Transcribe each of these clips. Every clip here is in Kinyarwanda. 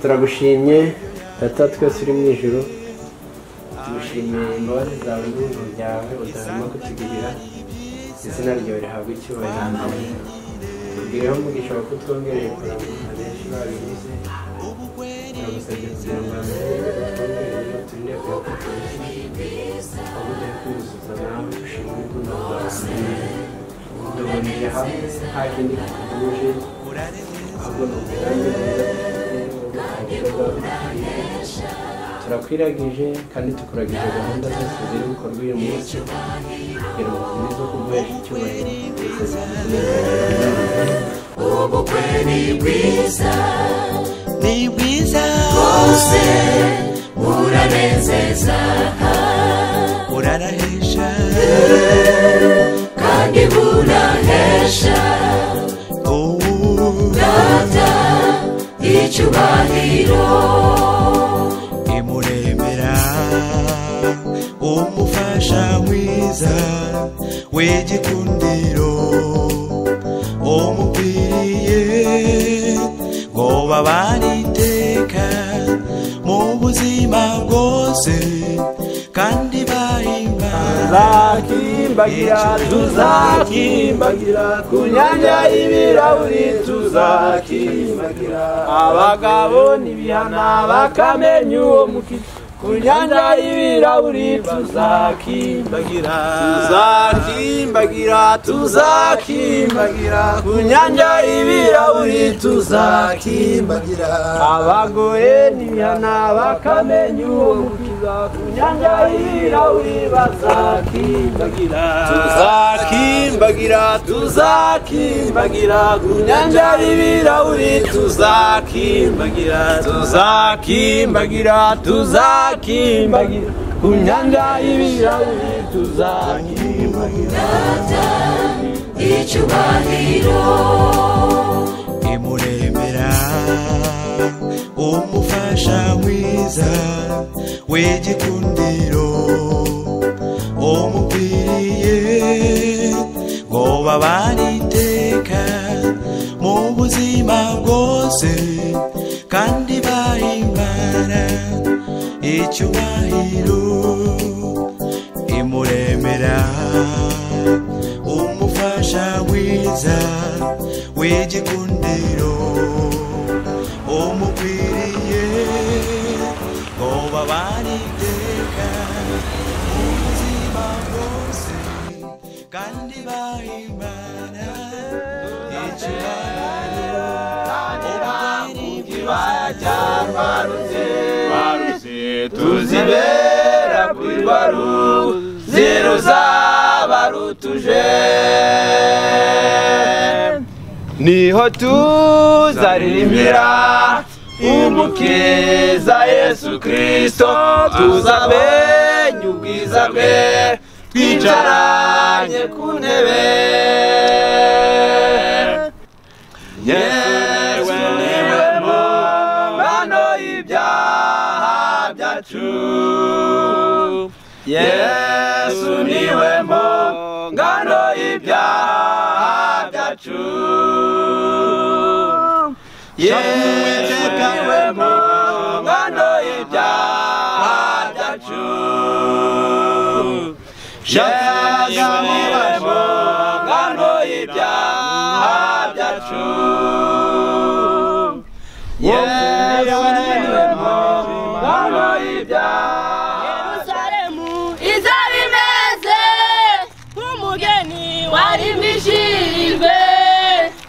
turagushimye data twese uri mu ijoro tugushimiye imbabazi zawe n'ijoro ryawe utarimo kutugirira izina ryawe rihabwa icyubahiro tubwireho umugisha wa kutwongereye kurangwa benshi babinyuze turagusabye kugira ngo abantu batwongereye turinde kuba kuturisha ahubwo tujye kwiyuzuza nawe dushimire urukundo rwawe duboneye hamwe nta kindi kituguje ahubwo ni uburambe bwiza turakwiragije kandi tukuragije gahunda zose ziri gukorwa uyu munsi kugira ngo ukomeze kuguhesha icyubahiro ubukwe ni bwiza ni bwiza rwose buranezeza burarahesha kandi burahesha data icyubahiro imuremera umufasha mwiza w'igikundiro umubwiriye ngo babane iteka mu buzima bwose kandi bahimbagira tuzakimbagira ku nyanja y'ibirahuri tuzakimbagira abagabo ntibihana bakamenya uwo mukino ku nyanja y'ibirahuri tuzakimbagira tuzakimbagira tuzakimbagira ku nyanja y'ibirahuri tuzakimbagira abagoye n'ibihana bakamenya uwo mukiza ku nyanja y'ibirahuri bazakimbagira tuzakimbagira tuzakimbagira ku nyanja y'ibirahuri tuzakimbagira tuzakimbagira tuzakimbagira ku nyanja y'ibirahuri tuzakimbagira data icyubahiro imuremera umufasha mwiza w'igikundiro umubwiriye ngo babane iteka mu buzima bwose kandi bahimana icyubahiro imuremera umufasha mwiza w'igikundiro umukwiriye ngo babane iteka mu buzima bwose kandi bahimana icyubahiro umutwiriri tuzibera kuri baru zeru zabarutuje niho tuzaririmbira umukiza yesu kirisito tuzamenya ubwiza bwe twicaranye ku ntebe yesu niwe mubano y'ibyaha byacu yesu niwe mungano y'ibyaha byacu yesu niwe mungano y'ibyaha byacu yesu niwe mungano y'ibyaha byacu yesu niwe mungano y'ibyaha Yerusalemu izaba imeze nk'umugeni warimbishirijwe mbese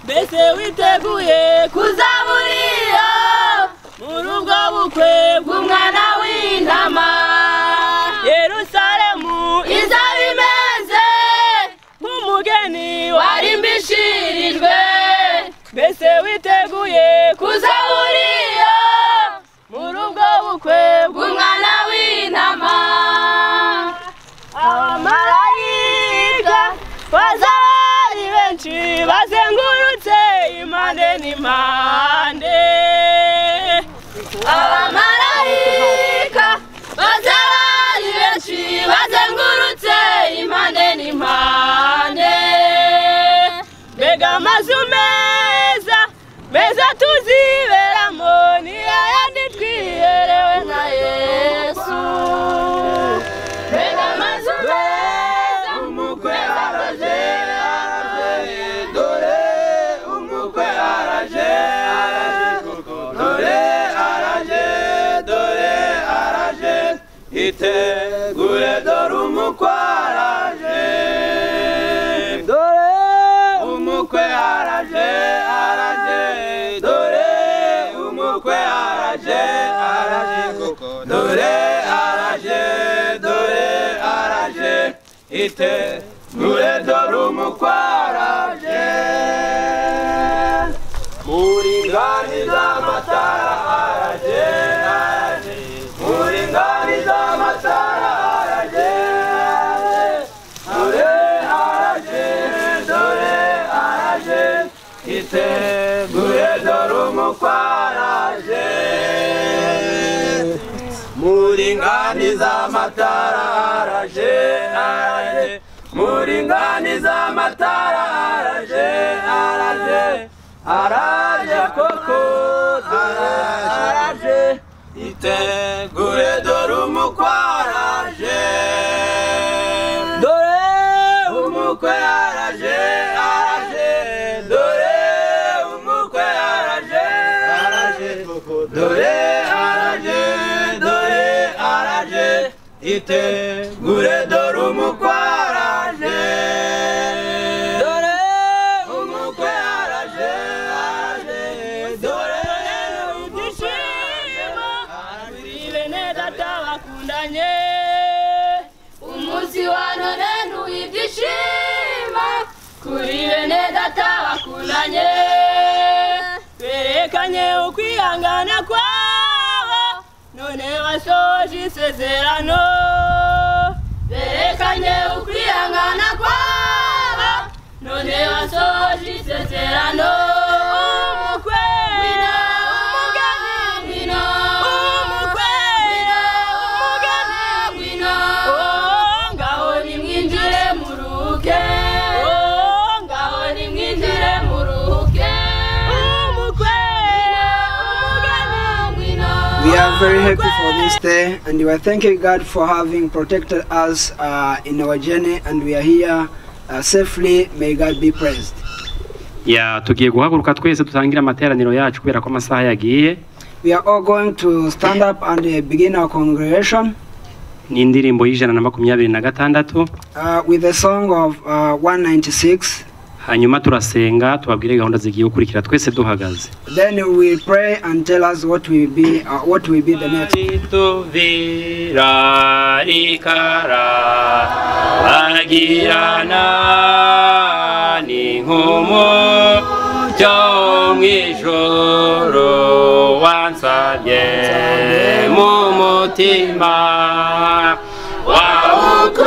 witeguye kuzaburira muri ubwo bukwe bw'umwana w'intama Yerusalemu izaba imeze nk'umugeni warimbishirijwe mbese witeguye kuzaburira muri ubwo bukwe bw'umwana w'intama abamarayika bazaba ari benshi bazengurutse impande n'impande abamarayika bazaba ari benshi bazengurutse impande n'impande mbega amazu meza meza tuziberamo ni ayandi twiherewe na yesu mbega amazu meza umukwe araje araje dore umukwe araje araje koko dore araje dore araje itegure dore umukwe araje dore umukwe araje araje dore umukwe araje araje koko dore araje dore araje ite nure dore umukwaraje muri ngari z'amatara araje araje muri ngari z'amatara araje araje dore araje dore araje ite nure dore umukwaraje muri ngani z'amatara araje araje muri ngani z'amatara araje araje araje koko araje itegure dore umukwe araje dore umukwe araje araje dore umukwe araje araje dore araje dore araje itegure dore umukwe araje dore umukwe araje araje dore ibyishimo bene data bakundanye umunsi wa none ntuye ibyishimo kuri bene data bakundanye berekanye ukwihangana kwabo none basoje isezerano berekanye ukwihangana kwabo none basoje isezerano umukwe wina umugani wina umukwe wina umugani wina ngaho nimwinjire muruke ngaho nimwinjire muruke umukwe wina umugani wina We are very happy for this day and we are thanking God for having protected us uh, in our journey and we are here uh, safely. May God be praised. ya tugiye guhaguruka twese dutangire amateraniro yacu kubera ko amasaha yagiye We are all going to stand up and uh, begin our congregation ni indirimbo y'ijana na makumyabiri na gatandatu uh, with the song of uh, 196. hanyuma turasenga tubabwire gahunda zigiye gukurikira twese duhagaze Then we will pray and tell us what will be uh, what will be the next. rituvira rikara bagirana ni nk'umucyo wo mu ijoro wansabye mu mutima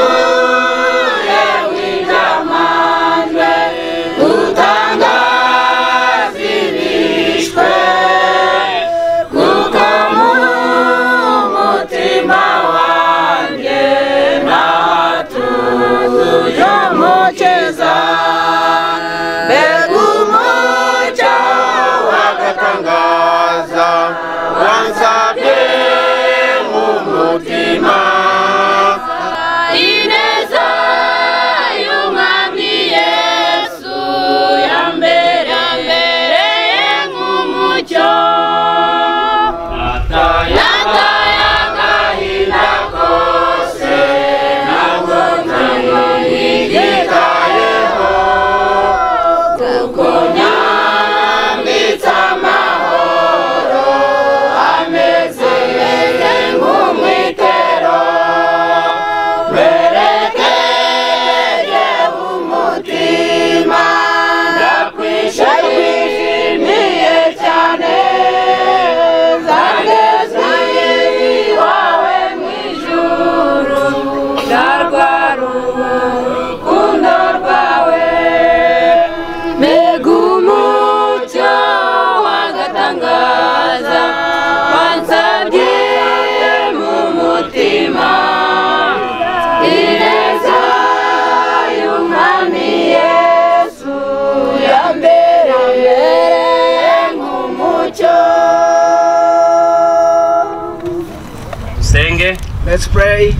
wawukuye w'inyamanjwe utangaza ibishwe kuko mu mutima wanjye natuye umukiza mbega umucyo wagatangaza wansabye mu mutima ineza y'umwami yesu yambereye nk'umucyo ataya nataye agahinda kose ntabwo yitayeho nambitse amahoro ameze nk'umwitero werekeje umutima ndakwishimiye cyane zageze iwawe mu ijuru ndarwara urukundo rwawe mbega umucyo wagatangaza wansabye mu mutima ineza y'umwami yesu yambereye nk'umucyo dusenge Let's pray.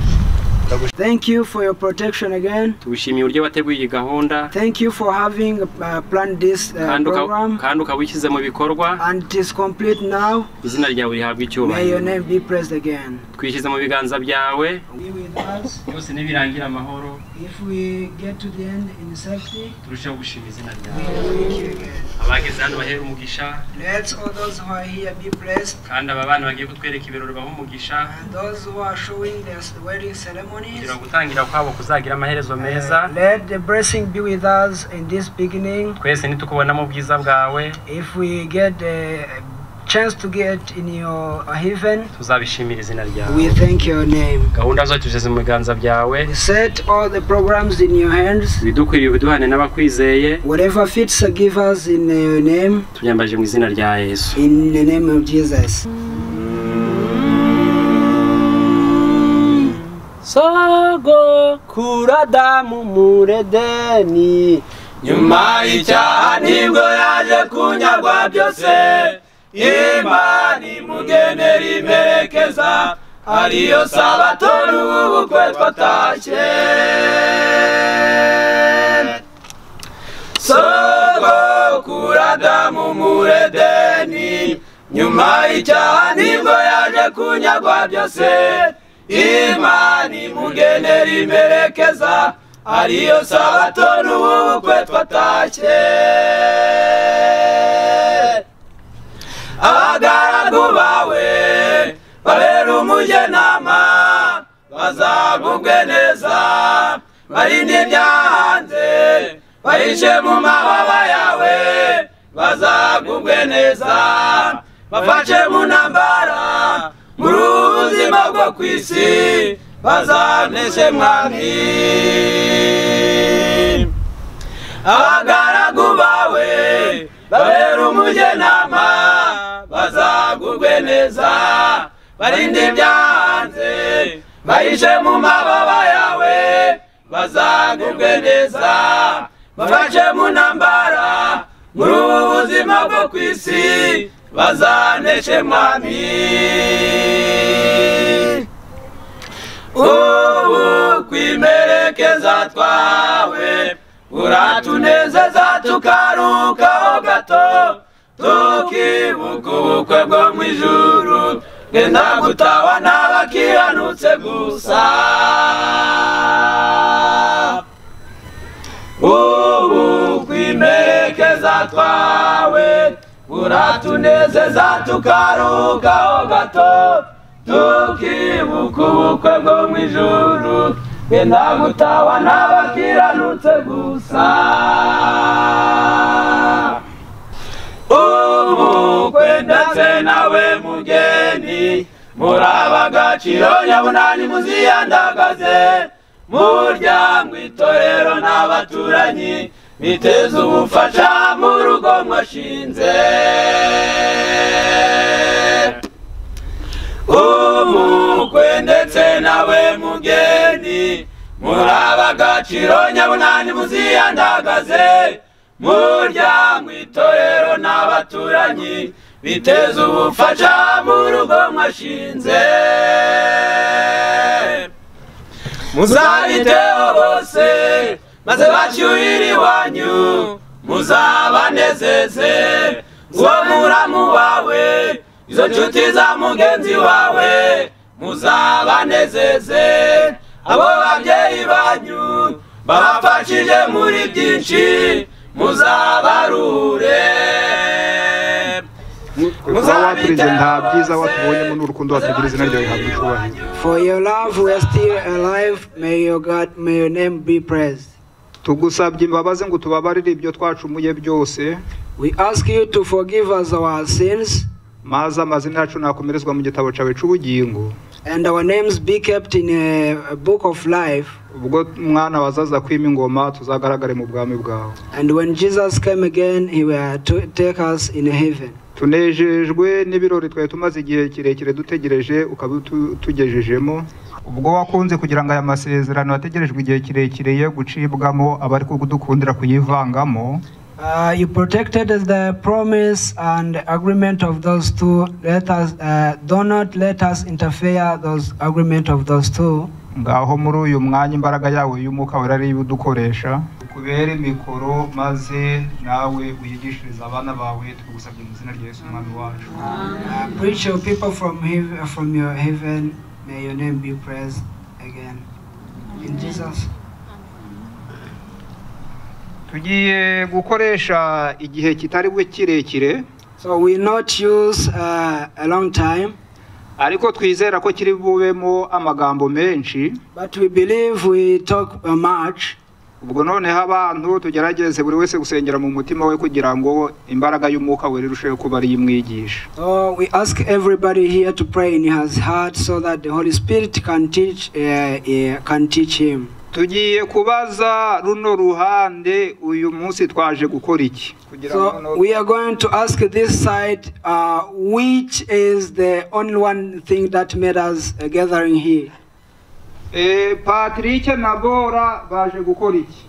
Thank you for your protection again. tugushimiye uburyo wateguye iyi gahunda Thank you for having uh, planned this uh, kandi uka- program kandi ukaba ushyize mu bikorwa and it is complete now. izina ryawe rihabwa May your icyubahiro name be praised again. twishyize mu biganza byawe Be with us. byose nibirangira amahoro If we get to the end in safety, turusheho gushima izina we ryawe will meet you again. abageze hano bahera umugisha Let all those who are here be blessed, kandi aba bana bagiye kutwereka ibirori bahe umugisha and those who are showing their wedding ceremonies. kugira ngo gutangira kwabo kuzagira amaherezo meza uh, let the blessing be with us in this beginning. twese nitukubonamo ubwiza bwawe If we get a chance to get in your heaven, tuzabishimira izina ryawe we thank your name. gahunda zose tugeze mu biganza byawe We set all the programs in your hands. ibidukwiriye ubiduhane n'abakwizeye Whatever fits, uh, give us in uh, your name. tunyambaje mu izina rya yesu In the name of Jesus. Sago kuradamu muredeni nyuma y'icyaha nibwo yaje kunyagwa byose imana imugenera imperekeza ariyo sabato n'ubu bukwe twatashye sogokuru adamu muri edeni nyuma y'icyaha nibwo yaje kunyagwa byose imana mugenera imperekeza ariyo sabato n'ubu bukwe twatashye abagaragu bawe babera umugenama bazagubwe neza barinde ibyahanze bahishe mu mababa yawe bazagubwe neza bafashe mu ntambara muri ubu buzima bwo ku isi bazaneshe mwami abagaragu bawe babera umugenama bazagubwe neza barinde ibyahanze bahishe mu mababa yawe bazagubwe neza bafashe mu ntambara muri ubu buzima bwo ku isi bazaneshe mwami ubu kwimerekeza twawe uratunezeza tukarukaho gato tukibuka ubukwe bwo mu ijuru genda gutawa n'abakiranutse gusa ubu kwimerekeza twawe uratunezeza tukarukaho gato tukibuka ubukwe bwo mu ijuru genda gutawa n'abakiranutse gusa ubukwe ndetse nawe mugeni muraba agaciro nyabunani muziyandagaze muryango itorero n'abaturanyi biteze ubufasha mu rugo mwashinze umukwe ndetse nawe mugeni muraba agaciro nyabunani muziyandagaze muryango itorero n'abaturanyi biteze ubufasha mu rugo mwashinze muzabiteho bose maze bacyuhire iwanyu muzabanezeze uwo muramu wawe izo nshuti za mugenzi wawe muzabanezeze abo babyeyi banyu babafashije muri byinshi muzabarure kuba waturindenda byiza watubonyemo n'urukundo watugiriza izina ryawe rihabwa icyubahiro For your love, we are still alive. May your God, may your name be praised. tugusabye imbabazi ngo tubabarire ibyo twacumuye byose We ask you to forgive us our sins maze amazina yacu nakomerezwa mu gitabo cyawe cy'ubugingo and our names be kept in a, a book of life. ubwo mwana wazaza kwima ingoma tuzagaragare mu bwami bwawe And when Jesus came again, he will to take us in heaven. tunejejwe n'ibirori twari tumaze igihe kirekire dutegereje ukaba utu- utugejejemo ubwo wakunze kugira ngo aya masezerano yategerejwe igihe kirekire ye gucibwamo abari kudukundira kuyivangamo Uh, you protected the promise and agreement of those two. Let us, uh, do not let us interfere those agreement of those two. ngaho muri uyu mwanya imbaraga yawe y'umwuka wera ariyo udukoresha kubera mikoro maze nawe uyigishirize abana bawe tugusabye mu izina rya Yesu umwami wacu Uh, preach your people from heaven, from your heaven. May your name be praised again. In Jesus. tugiye gukoresha igihe kitari bwe kirekire So we not use uh, a long time, ariko twizera ko kiri bubemo amagambo menshi but we believe we talk uh, much. ubwo noneho abantu tugerageze buri wese gusengera mu mutima we kugira ngo imbaraga y'umwuka wera irusheho kuba ariyo imwigisha So we ask everybody here to pray in his heart so that the Holy Spirit can teach, uh, uh, can teach him. tugiye kubaza runo ruhande uyu munsi twaje gukora iki kugira So we are going to ask this side, uh, which is the only one thing that made us uh, gathering here. Eh, patrick na bora baje gukora iki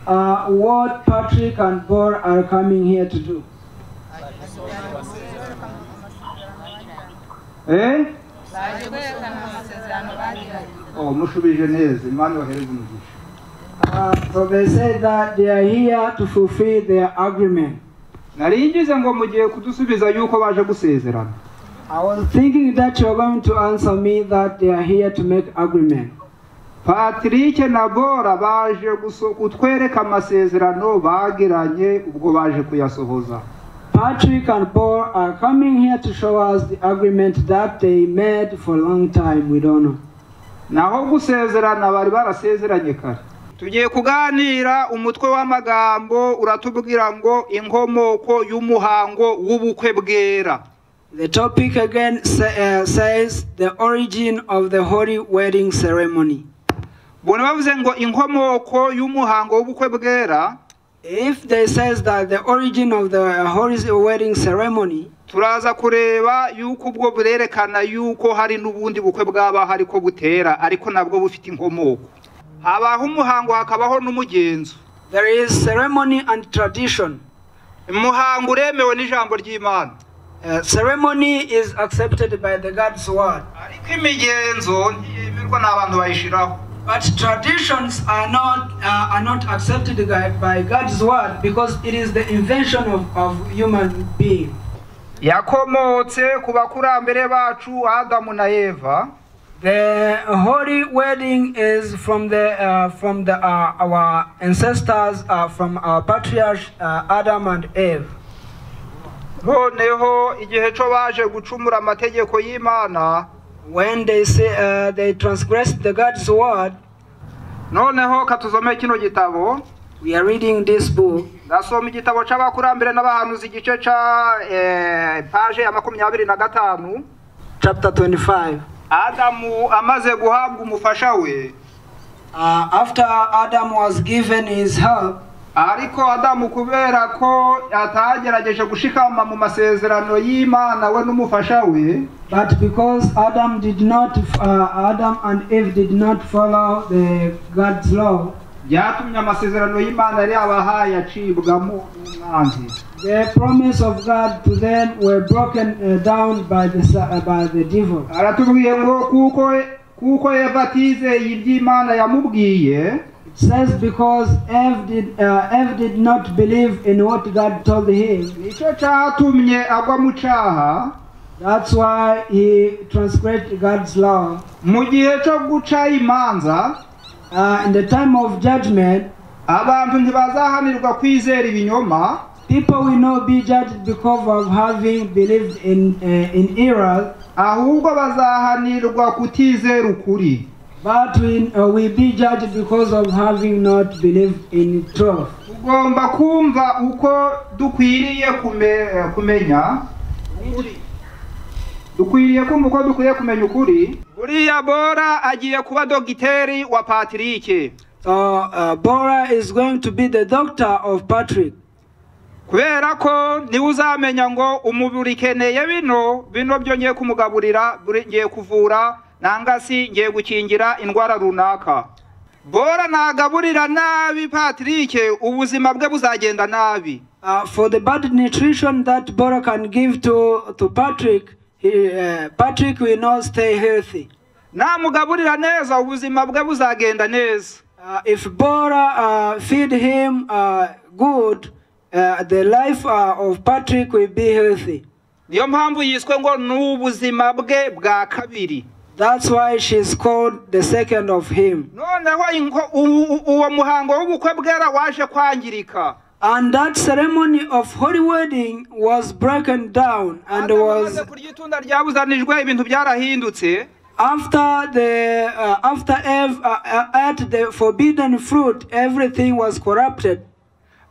Uh, what Patrick and Bor are coming here to do? Eh? oh mushubije neza imana ibahereze umugisha Uh, so they said that they are here to fulfill their agreement. nari ngize ngo mugiye kudusubiza yuko baje gusezerana I was thinking that you are going to answer me that they are here to make agreement. patrick na bora baje guso- kutwereka amasezerano bagiranye ubwo baje kuyasohoza Patrick and Paul are coming here to show us the agreement that they made for a long time with honor. naho gusezerana bari barasezeranye kare tugiye kuganira umutwe w'amagambo uratubwira ngo inkomoko y'umuhango w'ubukwe bwera The topic again sa- uh, says the origin of the holy wedding ceremony. ubona bavuze ngo inkomoko y'umuhango w'ubukwe bwera If they says that the origin of the holy wedding ceremony, turaza kureba yuko ubwo burerekana yuko hari n'ubundi bukwe bw'abaho ariko butera ariko nabwo bufite inkomoko habaho umuhango hakabaho n'umugenzo there is ceremony and tradition. umuhango uremewe n'ijambo ry'imana Uh, ceremony is accepted by the God's word, ariko imigenzo ntiyemerwa n'abantu bayishiraho but traditions are not uh, are not accepted by- by God's word because it is the invention of, of human being. yakomotse ku bakurambere bacu adamu na eva The holy wedding is from the uh, from the uh, our ancestors uh, from our patriarch uh, Adam and Eve. noneho igihe cyo baje gucumura amategeko y'imana When they say uh, they transgressed the God's word, noneho katuzomeye kino gitabo we are reading this book. ndasoma igitabo cy'abakurambere n'abahanuzi igice cya eh, paje ya makumyabiri na gatanu chapter 25. adamu amaze guhabwa umufasha we Uh, after Adam was given his help, ariko adamu kubera ko atagerageje gushikama mu masezerano y'imana we n'umufasha we but because Adam did not, uh, Adam and Eve did not follow the God's law, byatumye amasezerano y'imana yari yabahaye acibwamo umwanzi the promise of God to them were broken uh, down by the sa- uh, by the devil. aratubwiye ngo kuko kuko eva atizeye iby'imana yamubwiye It says because Eve did uh, Eve did not believe in what God told him. nicyo cyatumye agwa mu cyaha That's why he transgressed God's law. mu gihe cyo guca imanza Uh, in the time of judgment, abantu ntibazahanirwa kwizera ibinyoma people will not be judged because of having believed in uh, in error, ahubwo bazahanirwa kutizera ukuri but we uh, will be judged because of having not believed in truth. tugomba kumva uko dukwiriye kume- eh, kumenya dukwiriye kumva uko dukwiye kumenya ukuri buriya bora agiye kuba dogiteri wa patirike So uh, Bora is going to be the doctor of Patrick. kubera ko niwe uzamenya ngo umubiri ukeneye bino bino byo ngiye kumugaburira buri- ngiye kuvura nanga si ngiye gukingira indwara runaka bora nagaburira nabi patirike ubuzima bwe buzagenda nabi Uh, for the bad nutrition that Bora can give to to Patrick, he, uh, Patrick will not stay healthy. namugaburira neza ubuzima bwe buzagenda neza Uh, if Bora uh, feed him uh, good, uh, the life uh, of Patrick will be healthy. niyo mpamvu yiswe ngo ni ubuzima bwe bwa kabiri That's why she's called the second of him. noneho inko- u- u- uwo muhango w'ubukwe bwera waje kwangirika And that ceremony of holy wedding was broken down and Adamu amaze was kurya itunda ryabuzanijwe ibintu byarahindutse after the uh, after Eve uh, uh, ate the forbidden fruit, everything was corrupted.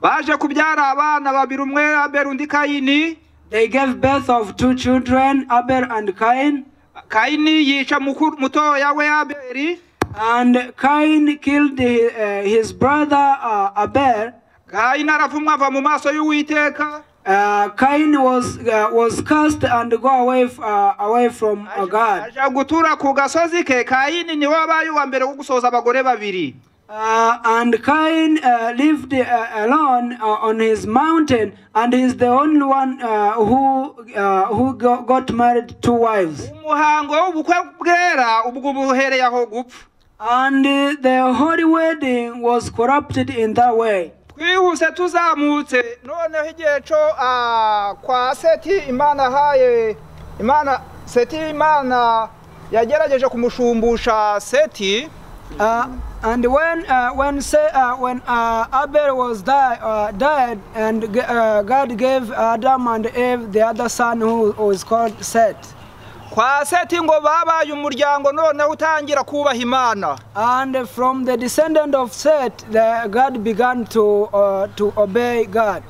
baje kubyara abana babiri umwe abera undi kayini They gave birth of two children, Abel and Cain, kayini yica mukuru mutoya we aberi and Cain killed hi- uh, his brother uh, Abel. kayini arapfumwa ava mu maso y'uwiteka Uh, Cain was uh, was cast and go away f- uh, away from uh, God. aja gutura ku gasozi ke kayini niwe wabaye uwa mbere wo gusohoza abagore babiri Uh, and Cain uh, lived uh, alone uh, on his mountain, and is the only one uh, who uh, who go- got married two wives. umuhango w'ubukwe bwera ubwo buhereye aho gupfa And uh, the holy wedding was corrupted in that way. twihuse tuzamutse noneho igihe cyo ah, kwa seti imana ahaye imana seti imana yagerageje kumushumbusha seti Uh, and when uh, when say, uh, when uh, Abel was die, uh, died, and g- uh, God gave Adam and Eve the other son who was called Seth. kwa seti ngo babaye umuryango noneho utangira kubaha imana And from the descendant of Seth, the, God began to uh, to obey God.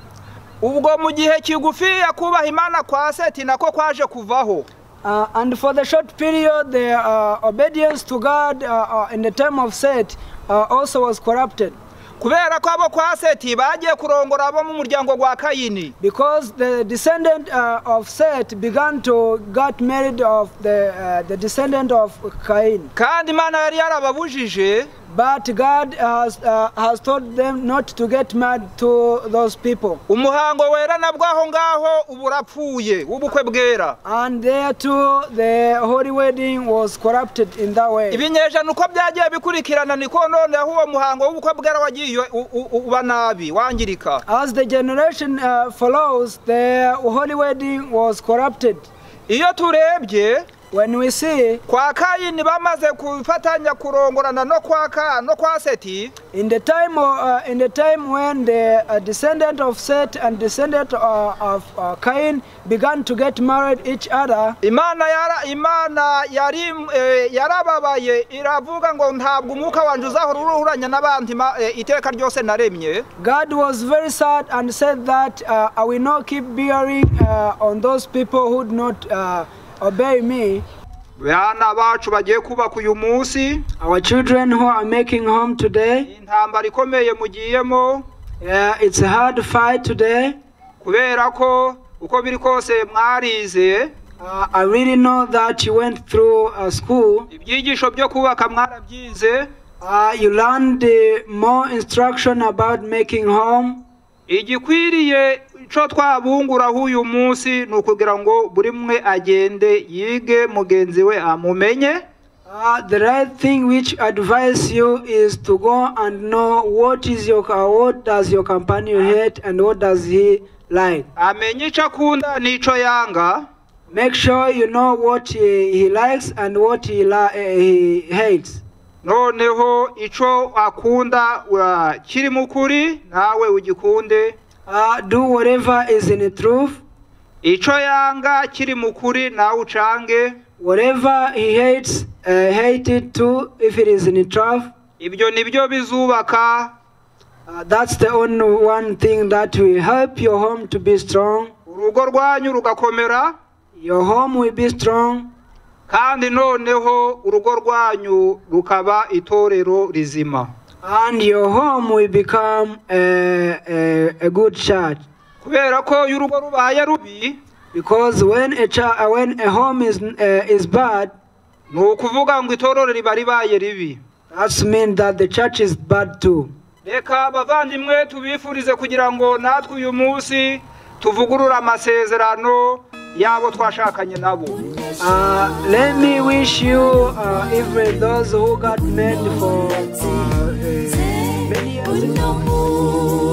ubwo mu gihe kigufiya kubaha imana kwa seti nako kwaje kuvaho Uh, and for the short period, the uh, obedience to God uh, uh, in the time of Seth uh, also was corrupted. kubera ko abo kwa seti bagiye kurongora abo mu muryango gwa kayini Because the descendant uh, of Seth began to get married of the, uh, the descendant of Cain. kandi imana yari yarababujije But God has, uh, has told them not to get married to those people. umuhango wera nabwo aho ngaho uba urapfuye w'ubukwe bwera And there too, the holy wedding was corrupted in that way. ibinyejana uko byagiye bikurikirana niko noneho uwo muhango w'ubukwe bwera wagiye u- u- u- uba nabi wangirika As the generation uh, follows, the holy wedding was corrupted. iyo turebye When we see kwa kayini bamaze gufatanya kurongorana no kwa ka no kwa seti in the time o- uh, in the time when the uh, descendant of Seth and descendant uh, of uh, Cain began to get married each other, imana yara imana yari eh, yarababaye iravuga ngo ntabwo umwuka wanjye uzahora uruhuranya n'abandi ma- eh, iteka ryose naremye God was very sad and said that uh, I will not keep bearing uh, on those people who do not uh, obey me. bana bacu bagiye kubaka uyu munsi Our children who are making home today, intambara ikomeye mugiyemo yeah, it's a hard fight today. kubera ko uko biri kose mwarize Uh, I really know that you went through uh, school. ibyigisho byo kubaka mwarabyize Uh, you learned uh, more instruction about making home. igikwiriye cyo twabunguraho uyu munsi ni ukugira ngo buri umwe agende yige mugenzi we amumenye Uh, the right thing which advise you is to go and know what is your uh, what does your companion hate and what does he like. amenye icyo akunda n'icyo yanga Make sure you know what he, he likes and what he, li- uh, he hates. noneho icyo akunda uh, kiri mu kuri nawe ugikunde Uh, do whatever is in the truth. icyo yanga kiri mu kuri nawe ucange Whatever he hates, uh, hate it too if it is in the truth. ibyo ni byo bizubaka Uh, that's the only one thing that will help your home to be strong. urugo rwanyu rugakomera Your home will be strong. kandi noneho urugo rwanyu rukaba itorero rizima And your home will become a, a, a good church. kubera ko iyo urugo rubaye rubi Because when a, ch- uh, when a home is, uh, is bad, ni ukuvuga ngo itorero riba ribaye ribi that means that the church is bad too. reka abavandimwe tubifurize kugira ngo natwe uyu munsi tuvugurure amasezerano y'abo twashakanye nabo Uh, let me wish you, uh, even those who got made for uh, uh, many years ago,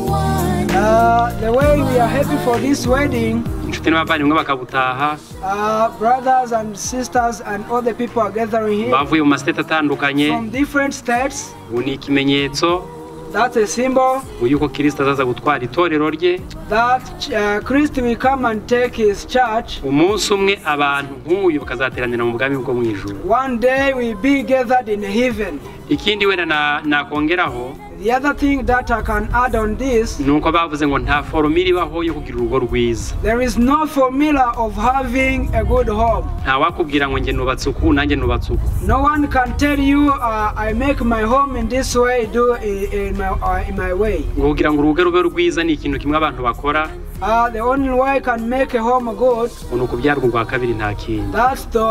uh, the way we are happy for this wedding, inshuti n'abavandimwe bakabutaha uh, brothers and sisters and all the people are gathering here bavuye mu masiteti atandukanye from different states. ubu ni ikimenyetso That's a symbol y'uko kirisita azaza gutwara itorero rye that uh, Christ will come and take his church. umunsi umwe abantu nk'uyu bakazateranira mu bwami bwo mu ijuru One day we'll be gathered in heaven. ikindi wenda na- nakongeraho The other thing that I can add on this ni uko bavuze ngo nta forume iribaho yo kugira urugo rwiza There is no formula of having a good home. nta wakubwira ngo njye nubatse uku nanjye nubatse uku No one can tell you uh, I make my home in this way, do it in my, uh, in my way. ngo kugira ngo urugo rube rwiza ni ikintu kimwe abantu bakora Uh, the only way can make a home good ngo ni ukubyarwa ubwa kabiri nta kindi that's to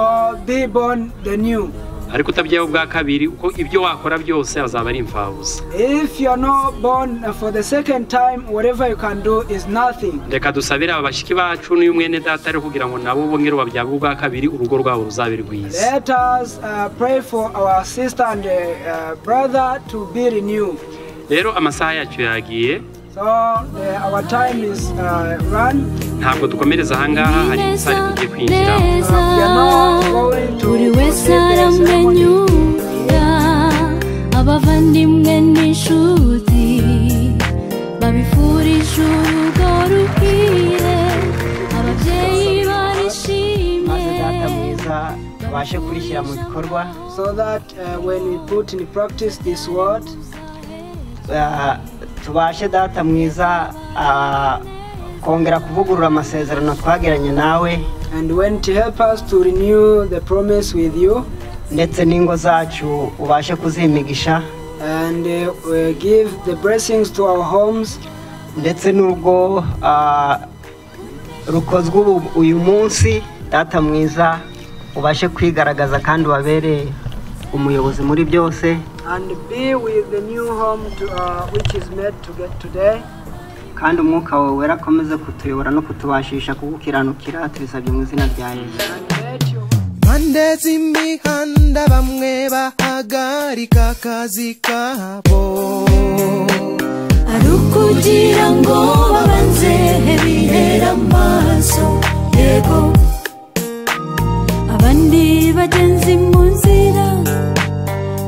be born the new. ariko utabyaye ubwa kabiri uko ibyo wakora byose azaba ari imfabusa If you're not born for the second time, whatever you can do is nothing. reka dusabire aba bashiki bacu n'uyu mwene data ari kugira ngo nabo bongere babyarwe ubwa kabiri urugo rwabo ruzabe rwiza Let us uh, pray for our sister and uh, uh, brother to be renewed. rero amasaha yacu yagiye So the, our time is uh, run. ntabwo dukomereza ahangaha hari isaha tugiye kwinjiramo Uh, we are not going to buri proceed wese the ceremony. aramenyuwe abavandimwe n'inshuti babifurije urugo ruhire ababyeyi maze barishimye data mwiza abashe kurishyira mu bikorwa so that uh, when we put in practice this word, Ah, tubashe data mwiza ah, kongera kuvugurura amasezerano twagiranye nawe and when to help us to renew the promise with you, ndetse n'ingo zacu ubashe kuzimigisha and uh, we give the blessings to our homes, ndetse n'urwo ah, rukozwe ubu- uyu munsi data mwiza ubashe kwigaragaza kandi ubabere umuyobozi muri byose and be with the new home to, uh, which is made to get today. kandi umwuka wawe wera akomeze kutuyobora no kutubashisha kugukiranukira tubisabye mu izina rya yesu And let your impande z'imihanda bamwe bahagarika akazi kabo ari ukugira ngo babanze bihere amaso yego abandi bagenzi mu nzira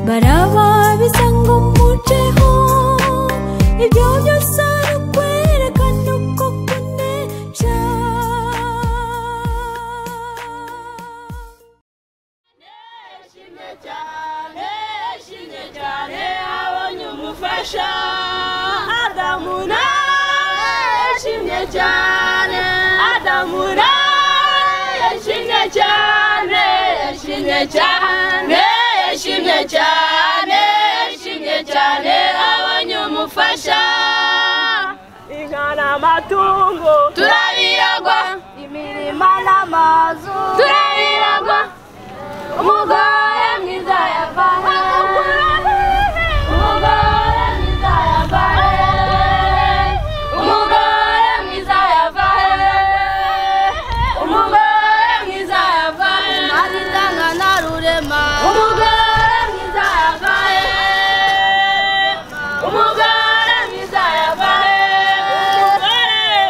baraba bisa ngo muceho ibyo byose ari ukwerekana uko kunesha Nishimye cyane, nishimye cyane, abonye umufasha. Adamu nawe yishimye cyane, Adamu nawe yishimye cyane, yishimye cyane, yishimye cyane, yishimye cyane, abonye umufasha. Inka n'amatungo turabiragwa, imirima n'amazu turabiragwa. umugore mwiza yavahe umugore mwiza yavahe umugore mwiza yavahe umugore mwiza yavahe azitanga na rurema umugore mwiza yavahe umugore mwiza yavahe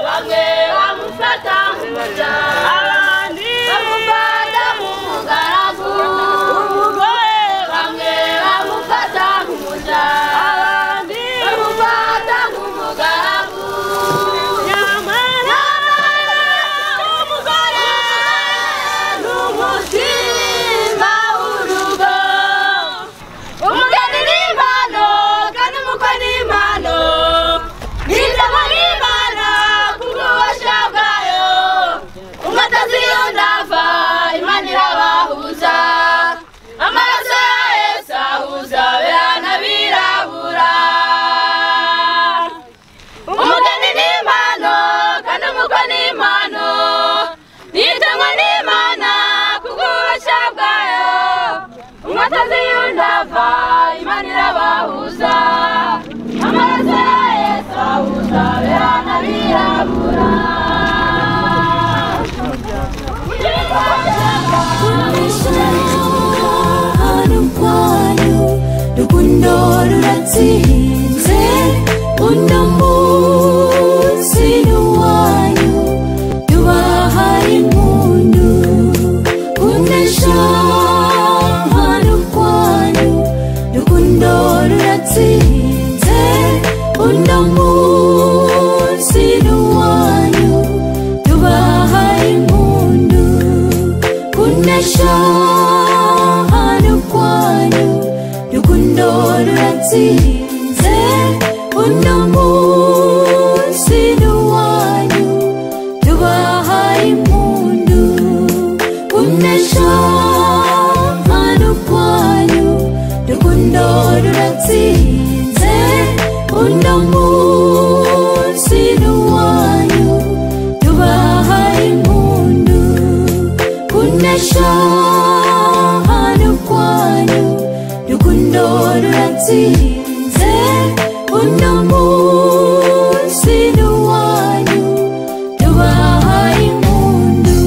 bamwe bamufata nk'umuja abandi bamufata nk'umugaragu umugore bamwe bamufata nk'umuja abandi bamufata nk'umugaragu nyamara umugore ni umutima w'urugo umugeni n'impano kandi umukwe n'impano n'indabo n'imana kubw'ububasha bwayo umutazi iyo ndava imana irabahuza amaraso ya yesu ahuza abera birabura umugeni n'impano kandi umukwe n'impano nitangwa n'imana kubw'ububasha bwayo umwatazi yundava imana irabahuza amaraso ya yesu ahuza abera birabura ahantu rwanyu rukundo ruratsinze uno munsi ni uwanyu tubahaye impundu kunesha ahantu rwanyu rukundo ruratsinze uno munsi ni uwanyu tubahaye impundu kunesha ahantu rwanyu rukundo ruratsinze uno munsi ni uwanyu tubahaye impundu kunesha ahantu rwanyu rukundo ruratsinze uno munsi ni uwanyu tubahaye impundu kunesha ahantu rwanyu rukundo ruratsinze uno munsi ni uwanyu tubahaye impundu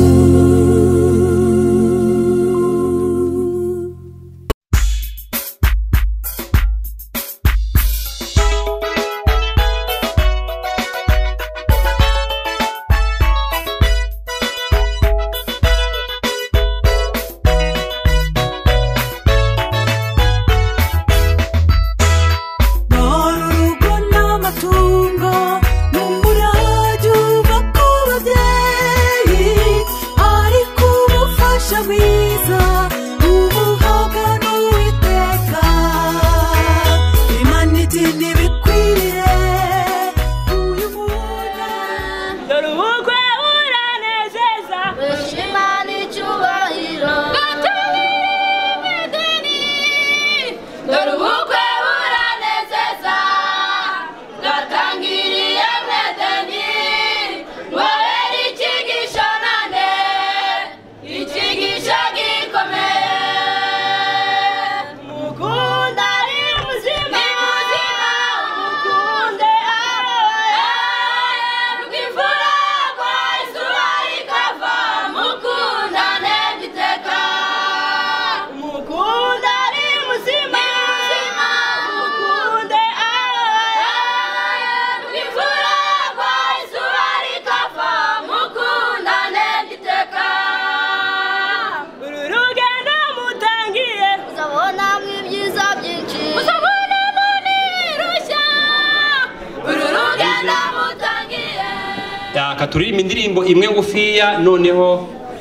reka turirimbe indirimbo imwe ngufiya noneho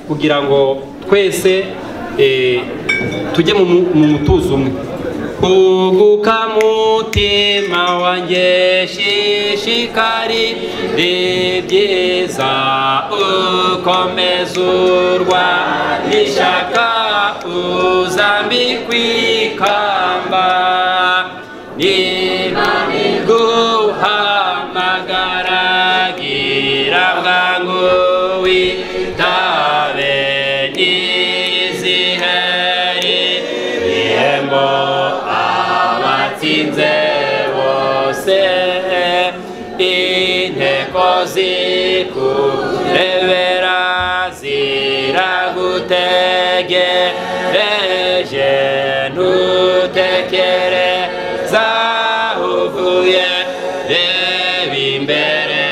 kugira ngo twese eh, tujye mu mu- mu mutuzo umwe uguka mutima wanjye shishikari ribyiza ukomeza urwa nishaka uzambikwa ikamba niba guhamagara gira bwangu witabe niziheri ihembo abatsinze bose inteko zikurebera ziragutegereje ntutekereza uvuye reba imbere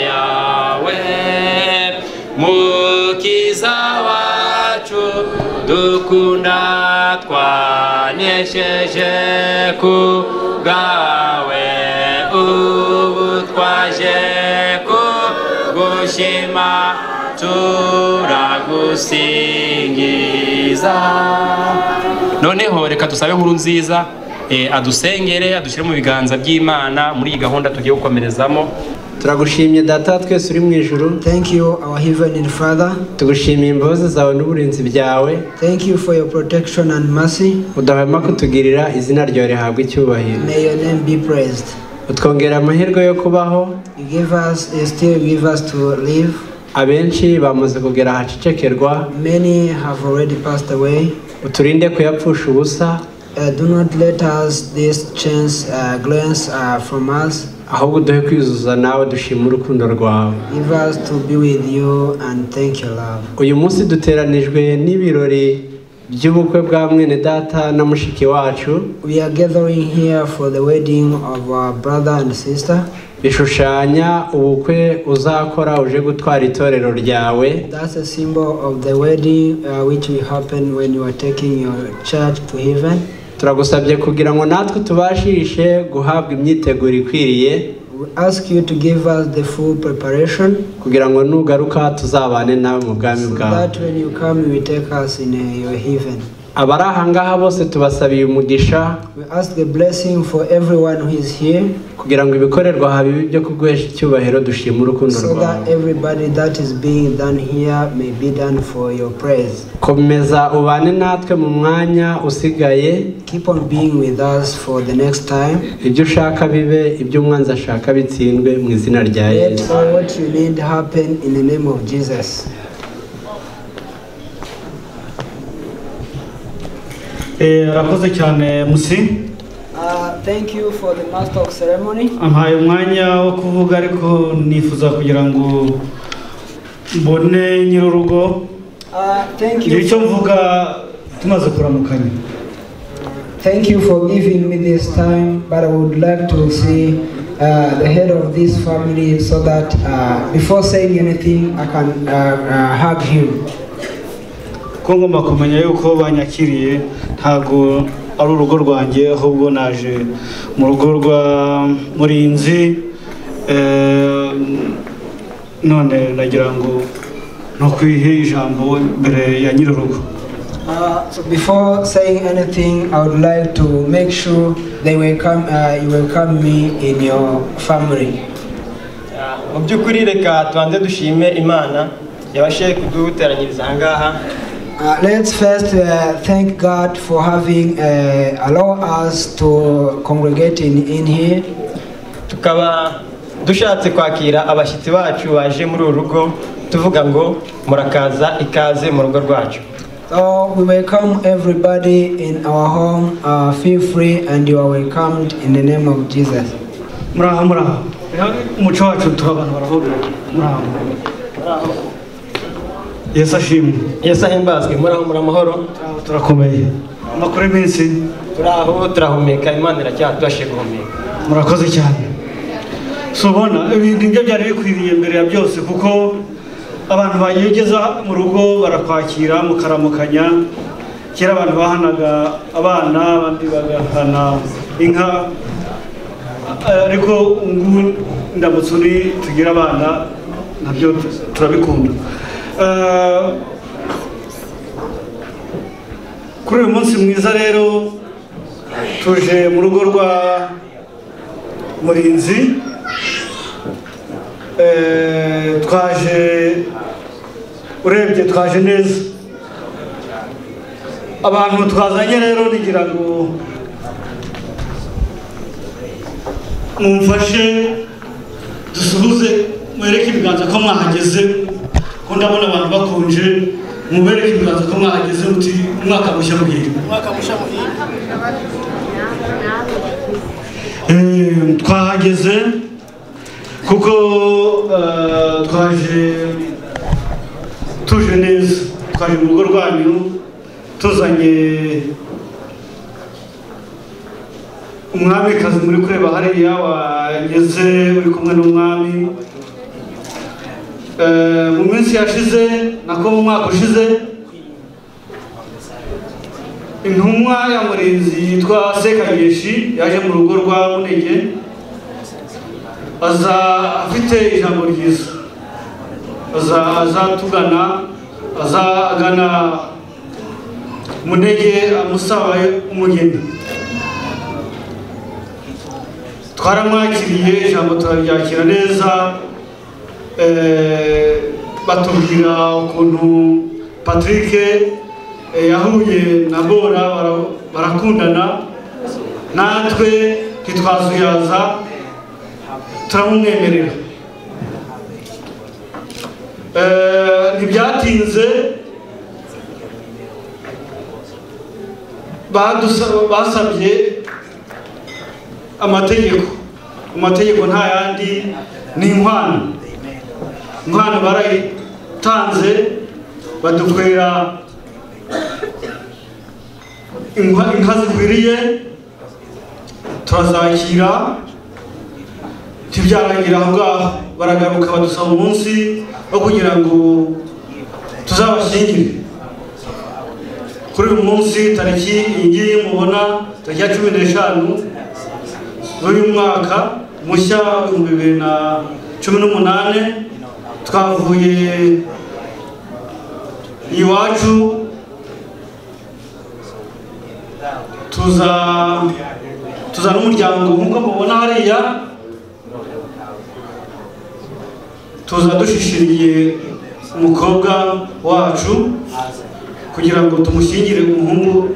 yawe mukiza wacu dukunda twanesheje ku bwawe ubu twaje ku gushima turagusingiza noneho reka dusabe inkuru nziza eh, adusengere adushyire mu biganza by'imana muri iyi gahunda tugiye gukomerezamo turagushimye data wa twese uri mu ijuru Thank you, our Heavenly Father. tugushimiye imbabazi zawe n'uburinzi byawe Thank you for your protection and mercy. udahwema kutugirira izina ryawe rihabwa icyubahiro May your name be praised. utwongera amahirwe yo kubaho You give us, you still give us to live. abenshi bamaze kugera ahacecekerwa Many have already passed away. uturinde kuyapfusha ubusa Uh, do not let us this chance uh, glance uh, from us. ahubwo uduhe kwiyuzuza nawe dushima urukundo rwawe Give us to be with you and thank you, love. uyu munsi duteranijwe n'ibirori by'ubukwe bwa mwene data na mushiki wacu We are gathering here for the wedding of our brother and sister. bishushanya ubukwe uzakora uje gutwara itorero ryawe That's a symbol of the wedding uh, which will happen when you are taking your church to heaven. turagusabye kugira ngo natwe tubashishe guhabwa imyiteguro ikwiriye We ask you to give us the full preparation kugira ngo nugaruka tuzabane nawe mu bwami so bwawe that when you come, you will take us in uh, your heaven. abari ahangaha bose tubasabiye umugisha We ask the blessing for everyone who is here kugira ngo ibikorerwa aha bibe ibyo kuguhesha icyubahiro dushima urukundo so that rwawe everybody that is being done here may be done for your praise. komeza ubane natwe mu mwanya usigaye Keep on being with us for the next time. ibyo ushaka bibe ibyo umwanzi ashaka bitsindwe mu izina rya Let yesu all what you need happen in the name of Jesus. arakoze cyane musi Uh, thank you for the master of ceremony. ampaye umwanya wo kuvuga ariko nifuza kugira ngo mbone nyir'urugo Uh, thank igihe you. cyo mvuga tumaze kuramukanya Thank you for giving me this time, but I would like to see uh, the head of this family so that uh, before saying anything, I can uh, uh, hug him. ko ngomba kumenya yuko banyakiriye ntabwo ari urugo rwanjye ahubwo naje mu rugo rwa murinzi Eh, none nagira ngo ntukwihe ijambo mbere ya nyir'urugo Uh, so before saying anything, I would like to make sure they welcome, uh, you welcome me in your family. mu by'ukuri reka tubanze dushime imana yabashije kuduteranyiriza aha ngaha Uh, let's first uh, thank God for having uh, allow us to congregate in, in here. tukaba dushatse kwakira abashyitsi bacu baje muri uru rugo tuvuga ngo murakaza ikaze mu rugo rwacu So we welcome everybody in our home. Uh, feel free and you are welcomed in the name of Jesus. muraho muraho umuco wacu tuha abantu barahurira muraho yesu ashimwe yesu ahimbazwe muraho muri amahoro Turaho, turakomeye amakuru y'iminsi turaho turahumeka imana iracyadufashe guhumeka murakoze cyane si ubona ibintu nibyo byari bikwiriye mbere ya byose kuko abantu bayegeza mu rugo barakwakira mukaramukanya kera abantu bahanaga abana abandi bagahana inka ariko ubu ndamutse uri tugire abana nabyo turabikunda Eh, kuri uyu munsi mwiza rero tuje mu rugo rwa murinzi Eh, twaje urebye twaje neza abantu twazanye rero nigira ngo mumfashe dusuhuze mwereke ibiganza ko mwahageze ko ndabona abantu bakonje mubereke ibiganza ko mwahageze muti umwaka mushya muhire umwaka mushya muhire Eh, twahageze kuko eh, twaje tuje neza twaje mu rugo rwanyu tuzanye umwamikazi muri kureba hariya wageze uri kumwe n'umwami Eh, mu minsi yashize nako mu mwaka ushize intumwa ya murinzi yitwa sekageshi yaje mu rugo rwa munenge aza afite ijambo ryiza aza azatugana azagana munege amusaba umugeni twaramwakiriye ijambo turaryakira neza Eh, batubwira ukuntu patrick eh, yahuye na bora bara- barakundana natwe ntitwazuyaza turamumwemerera Eh, ntibyatinze badusa- basabye amategeko amategeko nta yandi ni inkwano inkwano barayitanze badukorera inka inka zikwiriye turazakira ntibyarangira aho ngaho baragaruka badusaba umunsi wo kugira ngo tuzabashyingire kuri uyu munsi tariki iyi ngiyi mubona tariki ya cumi n'eshanu z'uyu mwaka mushya w'ibihumbi bibiri na cumi n'umunani twavuye iwacu tuza tuza n'umuryango nk'uko mubona hariya tuza dushishiriye umukobwa wacu kugira ngo tumushyingire umuhungu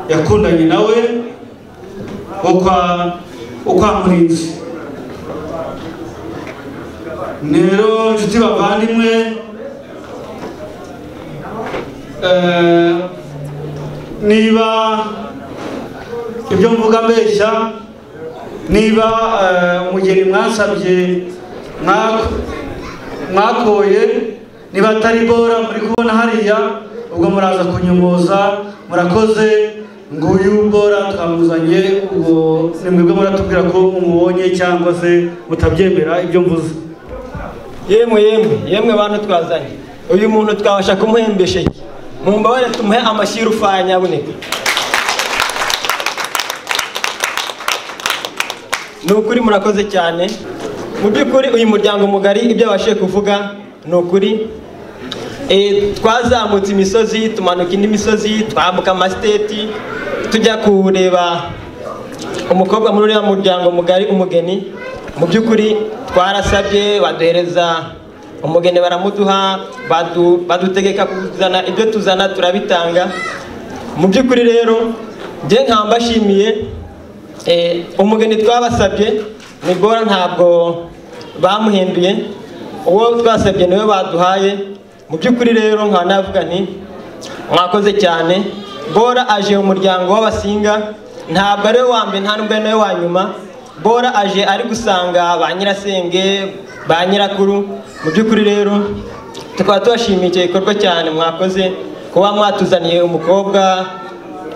yakundanye nawe wo kwa wo kwa murinzi rero nshuti bavandimwe eh, niba ibyo mvuga mbeshya niba eh, umugeni mwasabye mwako mwakoye niba atari bora muri kubona hariya ubwo muraza kunyomoza murakoze nguyu bora twamuzanye ubwo ni mwebwe muratubwira ko mumubonye cyangwa se mutabyemera ibyo mvuze yemwe yemwe yemwe bantu twazanye uyu muntu twabasha kumuhembesha iki mumbabare tumuhe amashyi y'urufaya nyabuneka ni ukuri murakoze cyane mu by'ukuri uyu muryango mugari ibyo wabashije kuvuga ni ukuri Eh, twazamutse imisozi tumanuka indi misozi twambuka amasiteti tujya kureba umukobwa muri uriya muryango mugari umugeni mu by'ukuri twarasabye baduhereza umugeni baramuduha badu- badutegeka kuzana ibyo tuzana turabitanga mu by'ukuri rero njye nkaba mbashimiye eh, umugeni twabasabye ni bora ntabwo bamuhinduye uwo twasabye niwe baduhaye mu by'ukuri rero nkaba navuga nti mwakoze cyane bora aje mu muryango w'abasinga ntabwo ari we wa mbere nta nubwo ari nawe wa nyuma bora aje ari gusanga ba nyirasenge ba nyirakuru mu by'ukuri rero tukaba tubashimiye icyo gikorwa cyane mwakoze kuba mwatuzaniye umukobwa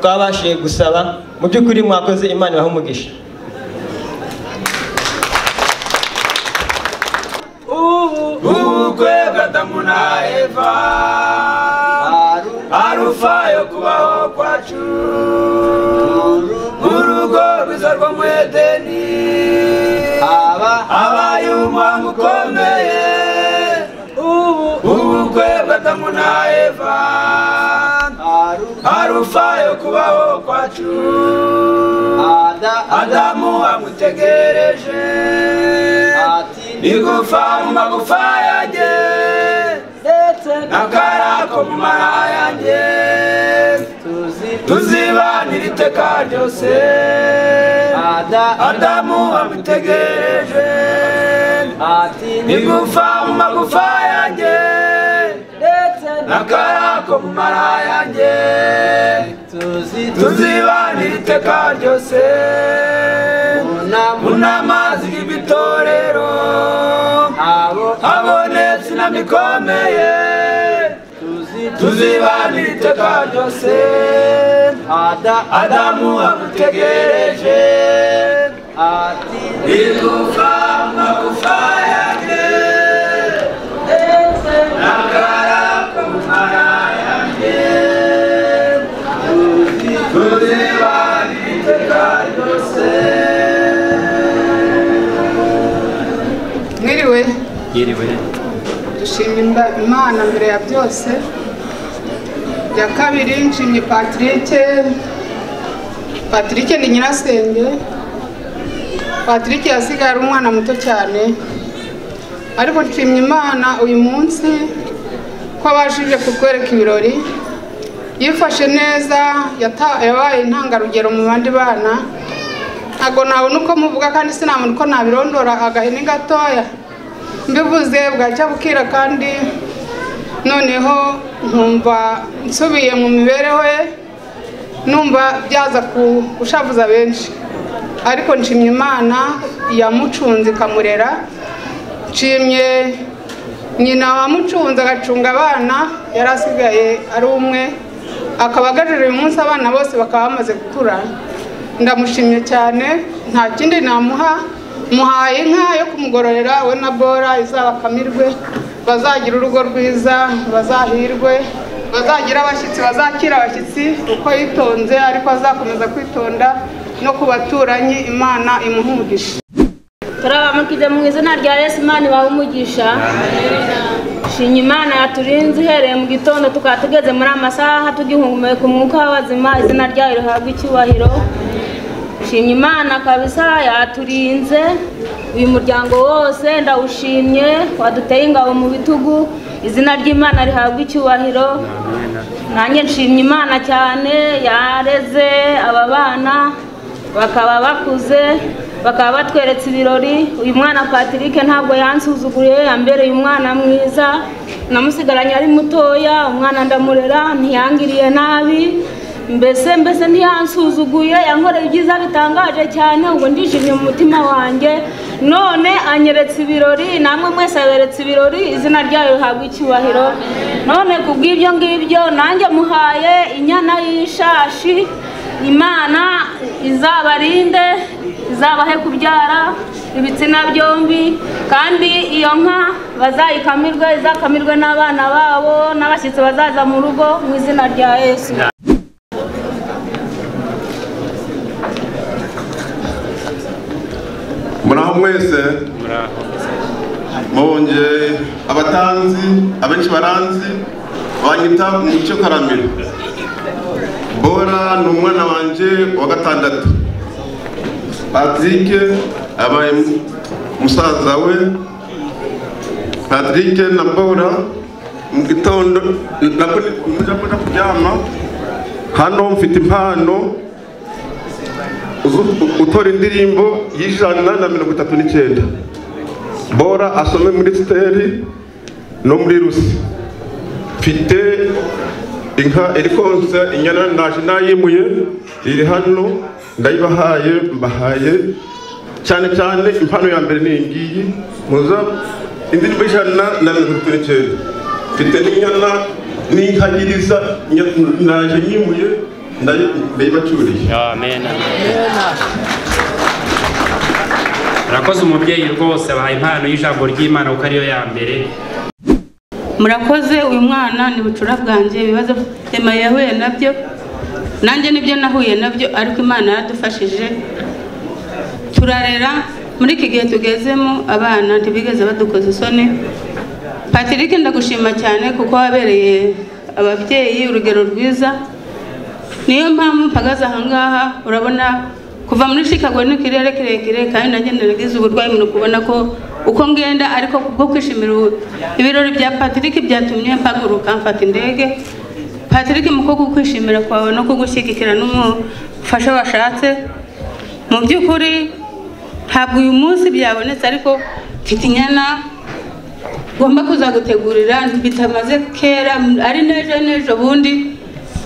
twabashije gusaba mu by'ukuri mwakoze imana ibahe umugisha ubukwe bwa Adamu na Eva arufa yo kubaho kwacu mu rugo rwiza rwo mu Edeni habaye umwango ukomeye Adamu na Eva harufa yo kubaho kwacu Adamu amutegereje igufa mu magufa yanjye n'akara ko mu mara yanjye tuzibanira iteka ryose Adamu amutegereje igufa mu magufa yanjye n'akara ko mu mara yanjye tuzibanira iteka ryose mu nama z'ibitorero habonetse inama ikomeye tuzibanira iteka ryose adamu amutegereje igufa amagufa yanjye n'akara ko mu mara yanjye tuzibanira iteka ryose mwiriwe yiriwe dushima imba- imana mbere ya byose ya kabiri nshimye patirike patirike ni nyirasenge patirike yasigaye ari umwana muto cyane ariko nshimye imana uyu munsi ko abashije kutwereka ibirori yifashe neza yata- yabaye intangarugero mu bandi bana ntabwo nabona uko muvuga kandi sinabona uko nabirondora agahene gatoya mbivuze bwacya bukira kandi noneho nkumva nsubiye mu mibereho ye numva byaza ku- gushavuza benshi ariko nshimye imana yamucunze ikamurera nshimye nyina wamucunze agacunga abana yari asigaye ari umwe akaba agajeje uyu munsi abana bose bakaba bamaze gukura ndamushimye cyane nta kindi namuha muhaye inka yo kumugororera we na bora izabakamirwe bazagira urugo rwiza bazahirwe bazagira abashyitsi bazakira abashyitsi uko yitonze ariko azakomeza kwitonda no ku baturanyi imana imuha umugisha turabamukije mu izina rya yesu imana ibahe umugisha shinya imana yaturinze uhereye mu gitondo tukaba tugeze muri amasaha tugihumeka umwuka w'abazima izina ryayo rihabwa icyubahiro shinya imana kabisa yaturinze uyu muryango wose ndawushimye waduteye ingabo mu bitugu izina ry'imana rihabwa icyubahiro nanjye nshimye imana cyane yareze aba bana bakaba bakuze bakaba batweretse ibirori uyu mwana patrick ntabwo yansuzuguye yambereye umwana mwiza namusigaranye ari mutoya umwana ndamurera ntiyangiriye nabi mbese mbese ntiyansuzuguye yankoreye ibyiza bitangaje cyane ubwo ndishimye mu mutima wanjye none anyeretse ibirori namwe mwese aberetse ibirori izina ryayo rihabwa icyubahiro none ku bw'ibyo ngibyo nanjye muhaye inyana y'ishashi imana izabarinde izabahe kubyara ibitsina byombi kandi iyo nka bazayikamirwe izakamirwe n'abana babo n'abashyitsi bazaza mu rugo mu izina rya yesu muraho mwese mubonye abatanzi abenshi baranzi banyita umucyo karamiro bora ni umwana wanjye wa gatandatu patrick abaye musaza we patrick na bora mu gitondo nabwo mujya mujya kuryama hano mfite impano uzu- utora indirimbo y'ijana na mirongo itatu n'icyenda bora asome muri siteri no muri rusi mfite inka iri konsa inyana naje nayimuye iri hano ndayibahaye mbahaye cyane cyane impano ya mbere ni iyi ngiyi muza indirimbo y'ijana na mirongo itatu n'icyenda mfite n'inyana n'inkagiriza inya- naje nyimuye ndayi- ndayibacuriye murakoze umubyeyi rwose abahaye impano y'ijambo ry'imana kuko ariyo ya mbere murakoze uyu mwana ni bucura bwanjye ibibazo ema yahuye nabyo nanjye nibyo nahuye nabyo ariko imana yaradufashije turarera muri iki gihe tugezemo abana ntibigeze badukoza isoni patrick ndagushima cyane kuko wabereye ababyeyi urugero rwiza niyo mpamvu mpagaze ahangaha urabona kuva muri chicago ni ikirere kirekire kandi nanjye naragize uburwayi mu kubona ko uko ngenda ariko kubwo kwishimira ubu- ibirori bya patrick byatumye mpaguruka mfata indege patrick mu kubwo kwishimira kwawe no kugushyigikira n'umufasha washatse mu by'ukuri ntabwo uyu munsi byabonetse ariko mfite inyana ngomba kuzagutegurira bitamaze kera ari n'ejo n'ejo bundi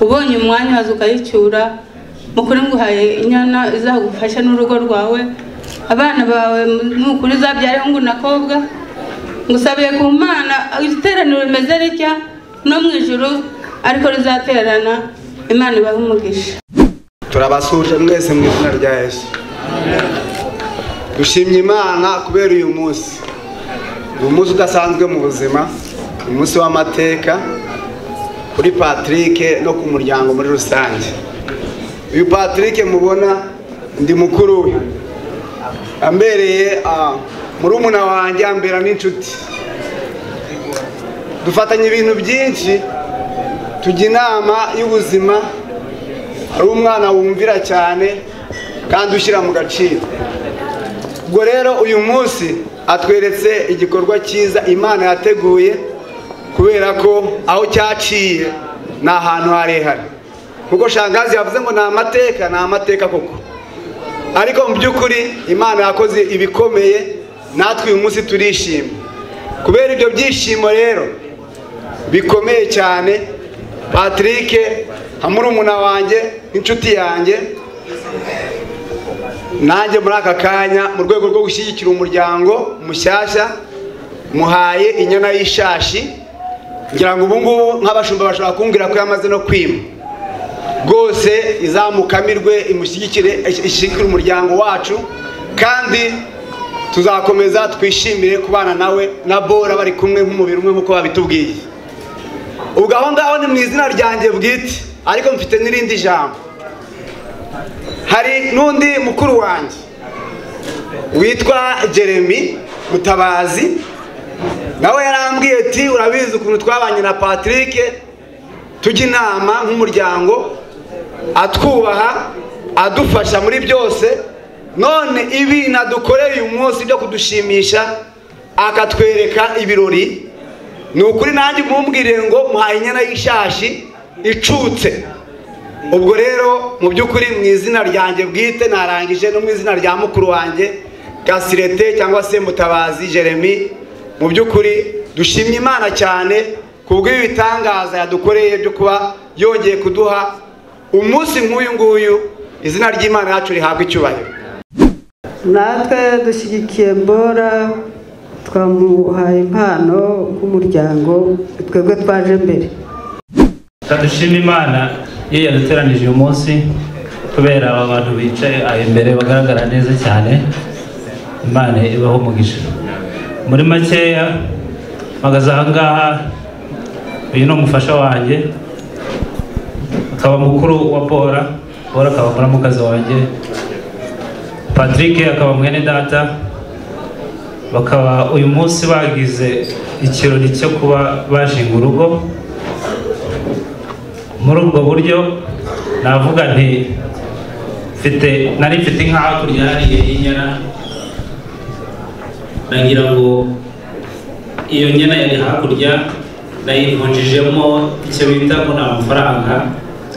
ubonye umwanya waza ukayicyura mukuru nguhaye inyana izagufasha n'urugo rwawe abana bawe nukuri uzabyara hungu na kobwa ngusabiye ku mana iteraniro rimeze ritya no mu ijuru ariko rizaterana imana ibahe umugisha turabasuhuje mwese mu izina rya yesu dushimye imana kubera uyu munsi ni umunsi udasanzwe mu buzima umunsi w'amateka kuri patrick no ku muryango muri rusange uyu patrick mubona ndi mukuru we ambereye ah, murumuna wanjye ambera n'inshuti dufatanya ibintu byinshi tujya inama y'ubuzima ari umwana wumvira cyane kandi ushyira mu gaciro ubwo rero uyu munsi atweretse igikorwa cyiza imana yateguye kubera ko aho cyaciye ni ahantu harehare kuko shangazi yavuze ngo ni amateka ni amateka koko ariko mu by'ukuri imana yakoze ibikomeye natwe uyu munsi turishima kubera ibyo byishimo rero bikomeye cyane patrick nka murumuna wanjye n'inshuti yanjye nanjye muri aka kanya mu rwego rwo gushyigikira umuryango mushyashya muhaye inyana y'ishashi ngira ngo ubu ngubu nk'abashumba bashobora kumbwira ko yamaze no kwima rwose izamukamirwe imushyigikire ishyigikire umuryango wacu kandi tuzakomeza twishimire kubana nawe na bora bari kumwe nk'umubiri umwe nk'uko babitubwiye ubwo aho ngaho ni mu izina ryanjye bwite ariko mfite n'irindi jambo hari n'undi mukuru wanjye witwa jeremy mutabazi nawe yarambwiye ati urabizi ukuntu twabanye na patrick tujya inama nk'umuryango atwubaha adufasha muri byose none ibi nadukoreye uyu munsi byo kudushimisha akatwereka ibirori ni ukuri nanjye mumbwire ngo muhaye inyana y'ishashi icutse ubwo rero mu by'ukuri mu izina ryanjye bwite narangije no mu izina rya mukuru wanjye gasirete cyangwa se mutabazi jeremy mu by'ukuri dushimye imana cyane kubw'ibi bitangaza yadukoreye byo kuba yongeye kuduha umunsi nk'uyu nguyu izina ry'imana yacu rihabwa icyubahiro natwe dushyigikiye mbora twamuhaye impano nk'umuryango twebwe twaje mbere kadushima imana iyo yaduteranije uyu munsi kubera aba bantu bicaye aho imbere bagaragara neza cyane imana ibaho umugisha muri makeya mpagaze aha ngaha uyu ni umufasha wanjye akaba mukuru wa bora bora akaba muramukazi wanjye patrick akaba mwene data bakaba uyu munsi bagize ikirori cyo kuba bashinga urugo muri ubwo buryo navuga nti mfite nari mfite inka hakurya hariya y'inyana nagira ngo iyo nyana yari hakurya nayivunjijemo icyo bita ngo ni amafaranga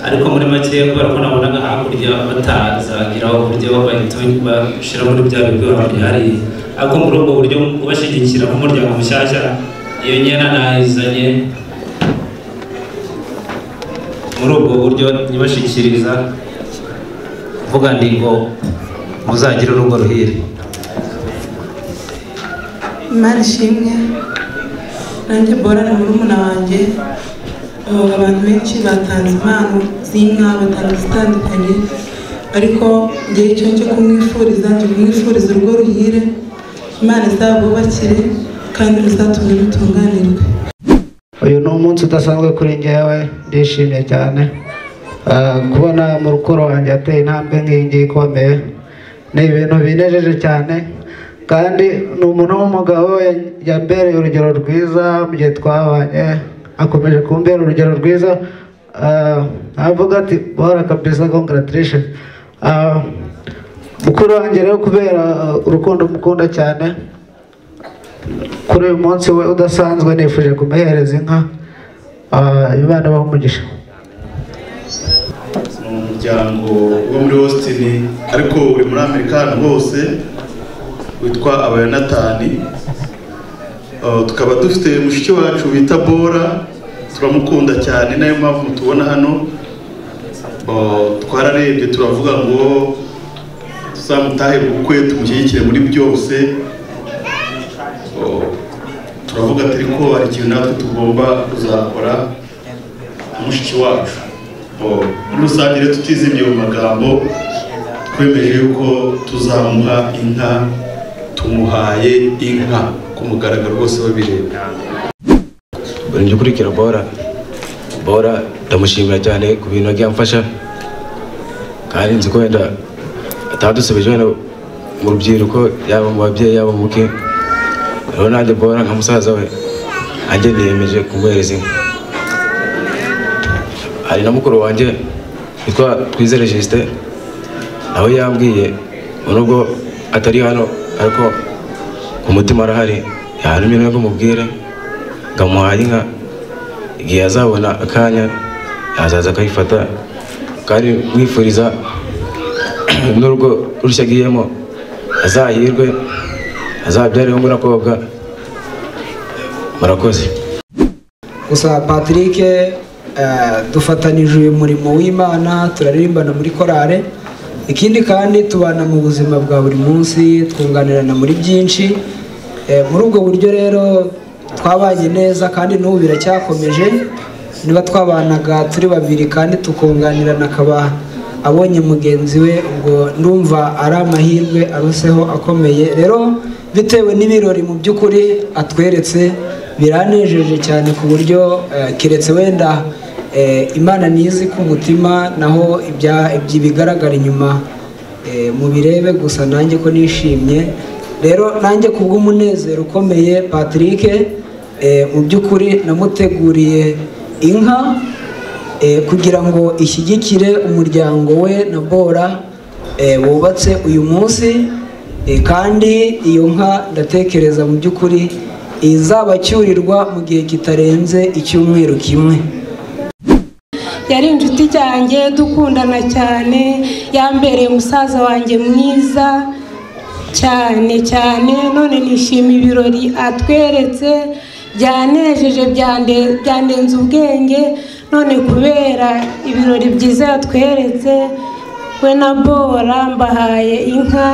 ariko muri make kubera ko nabonaga hakurya batazagiraho uburyo bahita bashyira muri bya bigo bihariye ariko muri ubwo buryo kubashyigikira nk'umuryango mushyashya iyo nyana nayizanye muri ubwo buryo nyibashikiriza mvuga ndi ngo muzagire urugo ruhire imana ishimwe nanjye bora na murumuna wanjye abo abantu benshi batanze impano z'inka batanze zitandukanye ariko igihe cyo cyo kumwifuriza cyo kumwifuriza urugo ruhire imana izabubakire kandi ruzatumye rutunganirwe uyu ni umunsi udasanzwe kuri njyewe ndishimye cyane Ah, kubona mu rukundo wanjye ateye intambwe nk'iyi ngiyi ikomeye ni ibintu binejeje cyane kandi ni umuntu w'umugabo ya- yambereye urugero rwiza mu gihe twabanye akomeje kumbera urugero rwiza Ah, avuga ati bora kabisa congratulation Ah, mukuru wanjye rero kubera ah, urukundo mukunda cyane kuri uyu munsi we udasanzwe nifuje kumuhereza inka Ah, imana ibahe umugisha ni umuryango wo muri Austin ariko uri muri Amerika ahantu hose witwa abayonatani Uh, tukaba dufite mushiki wacu bita bora turamukunda cyane nayo mpamvu mutubona hano Uh, twararebye turavuga ngo tuzamutahe mu bukwe tumushyigikire muri byose Uh, turavuga turi ko hari ikintu natwe tugomba kuzakora mushiki wacu Oh, muri rusange rero tutizimye mu magambo twemeje yuko tuzamuha inka tumuhaye inka ku mugaragaro rwose babireba buri njye ukurikira bora bora ndamushimira cyane ku bintu yagiye amfasha kandi nzi ko wenda atadusubije wenda mu rubyiruko yaba mu babyeyi yaba mu buke rero nanjye bora nka musaza we nanjye niyemeje kumuhereza inka hari na mukuru wanjye witwa twizere jisite nawe yambwiye ngo nubwo atari hano ariko ku mutima arahari yahanumye nubwo mubwire ngamuhaye inka igihe azabona akanya yazaza akayifata kandi mwifuriza n'urugo rushya agiyemo azahirwe azabyareho ngo n'akobwa murakoze gusa patrick eh, dufatanyije uyu murimo w'imana turaririmbana muri korale ikindi kandi tubana mu buzima bwa buri munsi twunganirana muri byinshi Eh, muri ubwo buryo rero twabanye neza kandi n'ubu biracyakomeje niba twabanaga turi babiri kandi tukunganirana akaba abonye mugenzi we ngo ndumva ari amahirwe aruseho akomeye rero bitewe n'ibirori mu by'ukuri atweretse biranejeje cyane ku buryo eh, keretse wenda eh, imana ntizi ku mutima naho ibya- ibyo bigaragara inyuma eh, mubirebe gusa nanjye ko nishimye rero nanjye kubw'umunezero ukomeye patrick eh, mu by'ukuri namuteguriye inka eh, kugira ngo ishyigikire umuryango we na bora eh, wubatse uyu munsi eh, kandi iyo nka ndatekereza mu by'ukuri izabacyurirwa mu gihe kitarenze icyumweru kimwe yari inshuti cyanjye dukundana cyane yambereye umusaza wanjye mwiza cyane cyane none nishima ibirori atweretse byanejeje byande- byandenze ubwenge none kubera ibirori byiza yatweretse we na bora mbahaye inka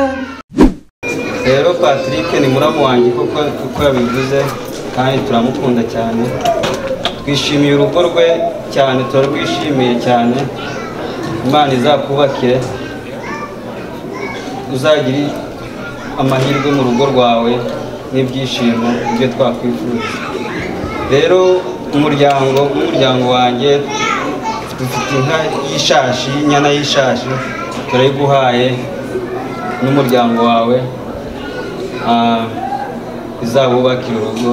rero patrick ni muramu wanjye kuko kuko yabivuze kandi turamukunda cyane twishimiye urugo rwe cyane turarwishimiye cyane imana izakubakire uzagire amahirwe mu rugo rwawe n'ibyishimo ibyo twakwifuje rero umuryango umuryango wanjye dufite inka y'ishashi y'inyana y'ishashi turayiguhaye n'umuryango wawe Ah, izabubakira urugo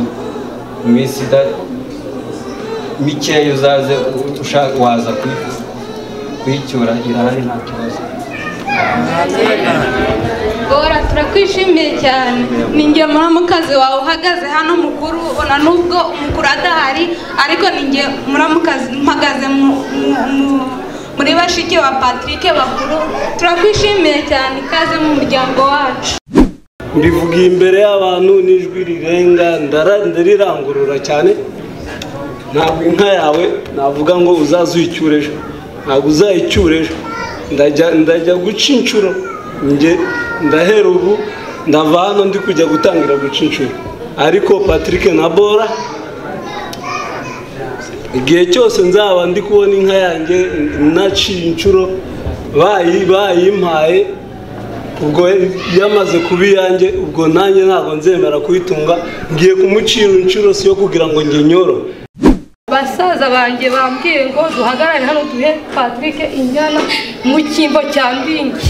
mu minsi ida- mikeya uzaze ushaka waza kuyi- kuyicyura irahari nta kibazo bora turakwishimiye cyane ninjye muramukazi wawe uhagaze hano mukuru ona nubwo umukuru adahari ariko ninjye muramukazi mpagaze mu- mu- mu- muri bashiki wa patrick bakuru turakwishimiye cyane ikaze mu muryango wacu mbivugiye imbere y'abantu n'ijwi rirenga ndara- ndarirangurura cyane ntabwo inka yawe navuga ngo uzaze uyicyure ejo ntabwo uzayicyura ejo ndajya ndajya guca inshuro njye ndahera ubu ndava hano ndi kujya gutangira guca inshuro ariko patrick na bora igihe cyose nzaba ndi kubona inka yanjye naciye inshuro bayi bayimpaye ubwo yamaze kuba iyanjye ubwo nanjye ntabwo nzemera kuyitunga ngiye kumucira inshuro si yo kugira ngo njye nyoro basaza banjye bambwiye ngo duhagarare hano duhe patrick inyana mu cyimbo cya mbingi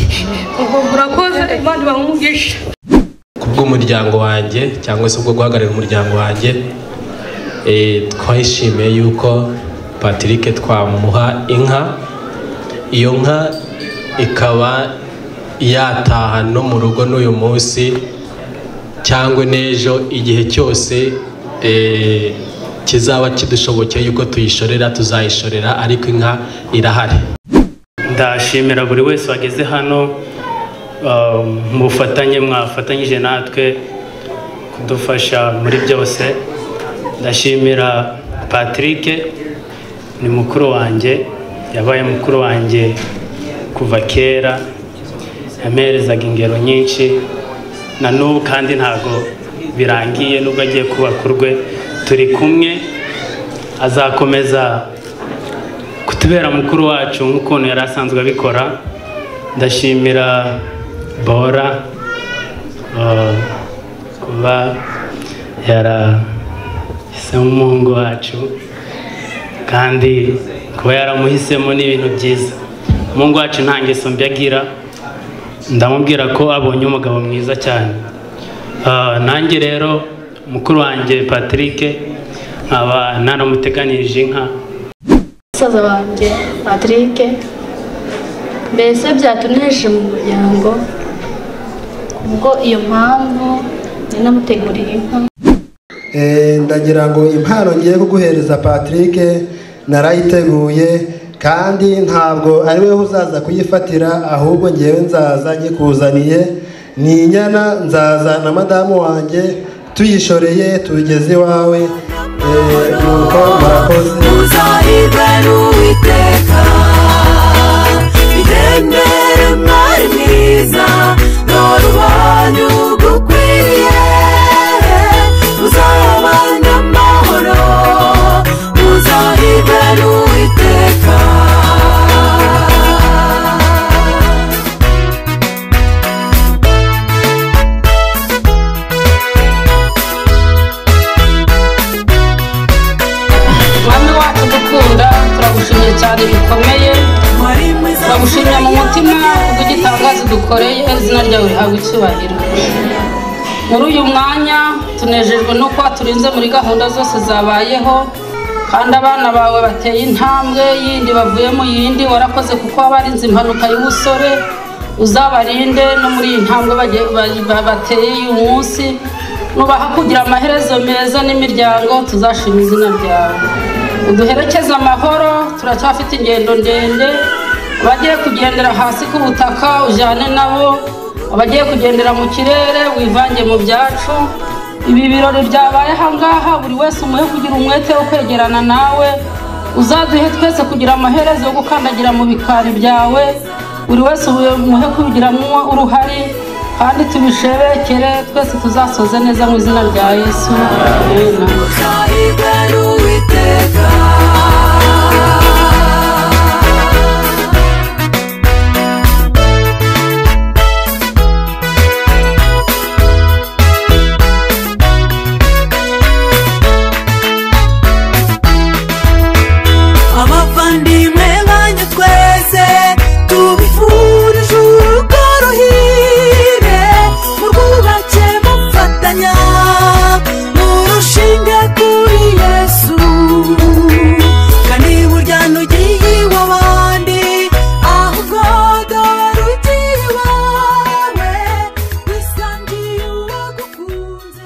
ubu murakoze imana ibaha umugisha kubwo bw'umuryango wanjye cyangwa se ubwo guhagararira umuryango wanjye Eh, twahishimiye yuko patrick twamuha inka iyo nka ikaba yataha no mu rugo n'uyu munsi cyangwa n'ejo igihe cyose eh, kizaba kidushobokeye yuko tuyishorera tuzayishorera ariko inka irahari ndashimira buri wese wageze hano uh, mu bufatanye mwafatanyije natwe kudufasha muri byose ndashimira patrick ni mukuru wanjye yabaye mukuru wanjye kuva kera yameherezaga ingero nyinshi na n'ubu kandi ntabwo birangiye nubwo agiye kubaka urwe turi kumwe azakomeza kutubera mukuru wacu nk'ukuntu yari asanzwe abikora ndashimira bora uh, kuba yarahisemo umuhungu wacu kandi kuba yaramuhisemo ni ibintu byiza umuhungu wacu nta ngeso mbi agira ndamubwira ko abonye umugabo mwiza cyane Uh, nanjye rero mukuru wanjye patrick nkaba naramuteganirije inka musaza wanjye patrick mbese byatunejeje mu muryango ubwo iyo mpamvu nari namuteguriye inka Eh, ndagira ngo impano ngiye kuguhereza patrick narayiteguye kandi ntabwo ari wowe uzaza kuyifatira ahubwo ngewe nzaza nyikuzaniye ni inyana nzaza na madamu wanjye tuyishoreye tugeze iwawe Eh, nuko murakoze muzahirwe n'uwiteka itembere mwari mwiza dore ubonye ugukwiriye muzayabana amahoro muzahirwe n'uwiteka mwami wacu gukunda turagushimye cyane bikomeye turagushimira mu mutima kubw'igitangaza udukoreye izina ryawe rihabwa icyubahiro muri uyu mwanya tunejejwe no kuba turinze muri gahunda zose zabayeho kandi abana bawe bateye intambwe yindi bavuye mu yindi warakoze kuko wabarinze impanuka y'ubusore uzabarinde no muri iyi ntambwe bagiye- ba- ba- bateye uyu munsi nubaha kugira amaherezo meza n'imiryango tuzashima izina ryawe uduherekeze amahoro turacyafite ingendo ndende abagiye kugendera hasi ku butaka ujyane nabo abagiye kugendera mu kirere wivange mu byacu ibi birori byabaye ahangaha buri wese umuhe kugira umwete wo kwegerana nawe uzaduhe twese kugira amaherezo yo gukandagira mu bikari byawe buri wese umuhe kubigiramo uruhare kandi tubishebekere twese tuzasoze neza mu izina rya yesu Amen. muzahirwe n'uwiteka abavandimwe banyu twese tubifurije urugo ruhire murwubake mufatanya murushinge kuri yesu kandi burya nugiye iwabandi ahubwo dore ugiye iwawe wisangiye uwagukunze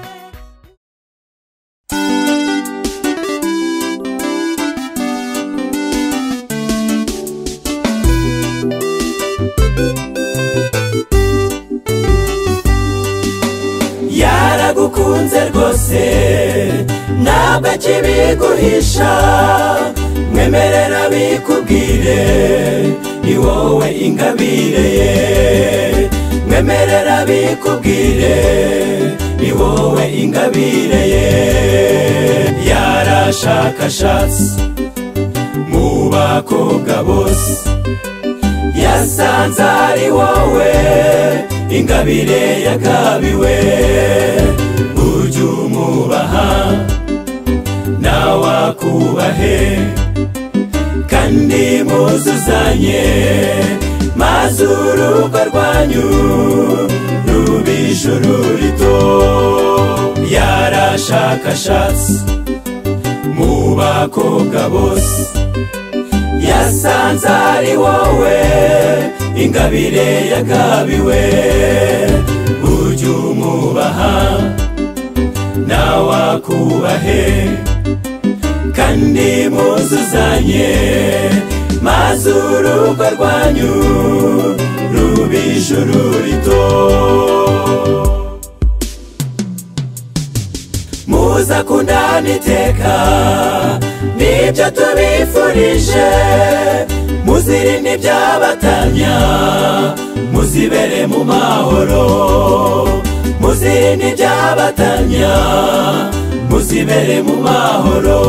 yaragukunze rwose ntabwo akibiguhisha mwemerera bikubwire ni wowe ingabire ye mwemerera bikubwire ni wowe ingabire ye yarashakashatse mu bakobwa bose yasanze ari wowe ingabire yagabiwe ujya umubaha nawe akubahe kandi muzuzanye maze urugo rwanyu rubi ijoro rito yarashakashatse mu bakobwa bose yasanze ari wowe ingabire yagabiwe ujye umubaha nawe akubahe kandi muzuzanye maze urugo rwanyu ruba ijuru rito muzakundana iteka nibyo tubifurije muzirinde ibyabatanya muzibere mu mahoro muzirinde ibyabatanya muzibere mu mahoro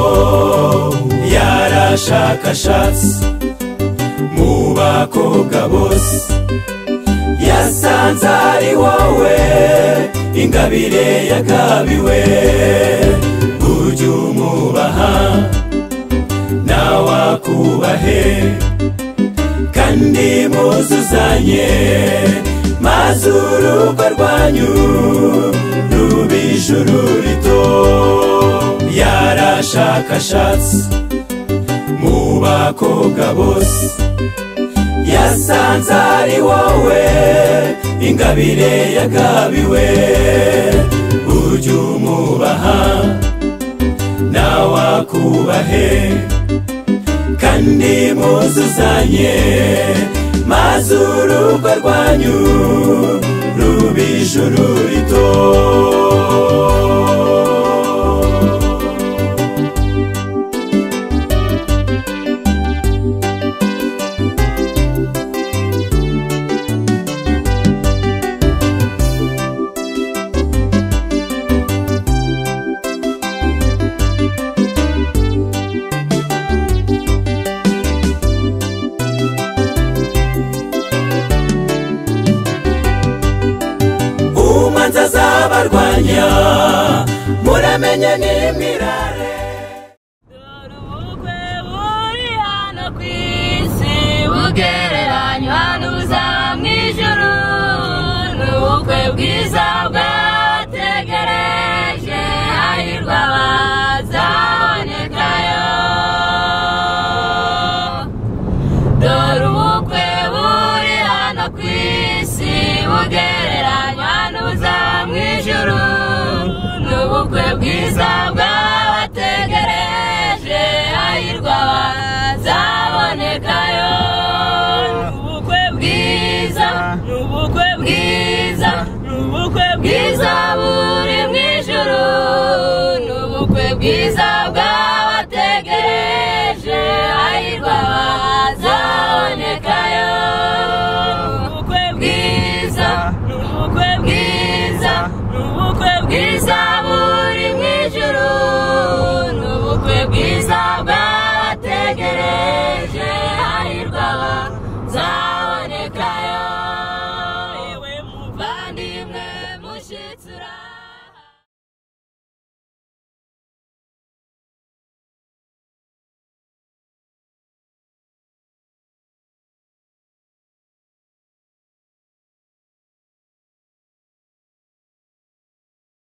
yarashakashatse mu bakobwa bose yasanze ari wowe ingabire yagabiwe ujye umubaha nawe akubahe kandi muzuzanye maze urugo rwanyu ruba ijuru rito yarashakashatse mu bakobwa bose yasanze ari wowe ingabire yagabiwe ujye umubaha nawe akubahe kandi muzuzanye maze urugo rwanyu ruba ijuru rito umanza azabarwanya muramenye n'imirare hano ku isi bugereranywa n'ubuza mu ijuru ni ubukwe bwiza bwategereje hahirwa abazabonekayo dore ubukwe buri hano ku isi bugereranywa n'ubuza mu ijuru ni ubukwe bwiza bwabategereje hahirwa abazabonekayo ni ubukwe bwiza ni ubukwe bwiza ni ubukwe bwiza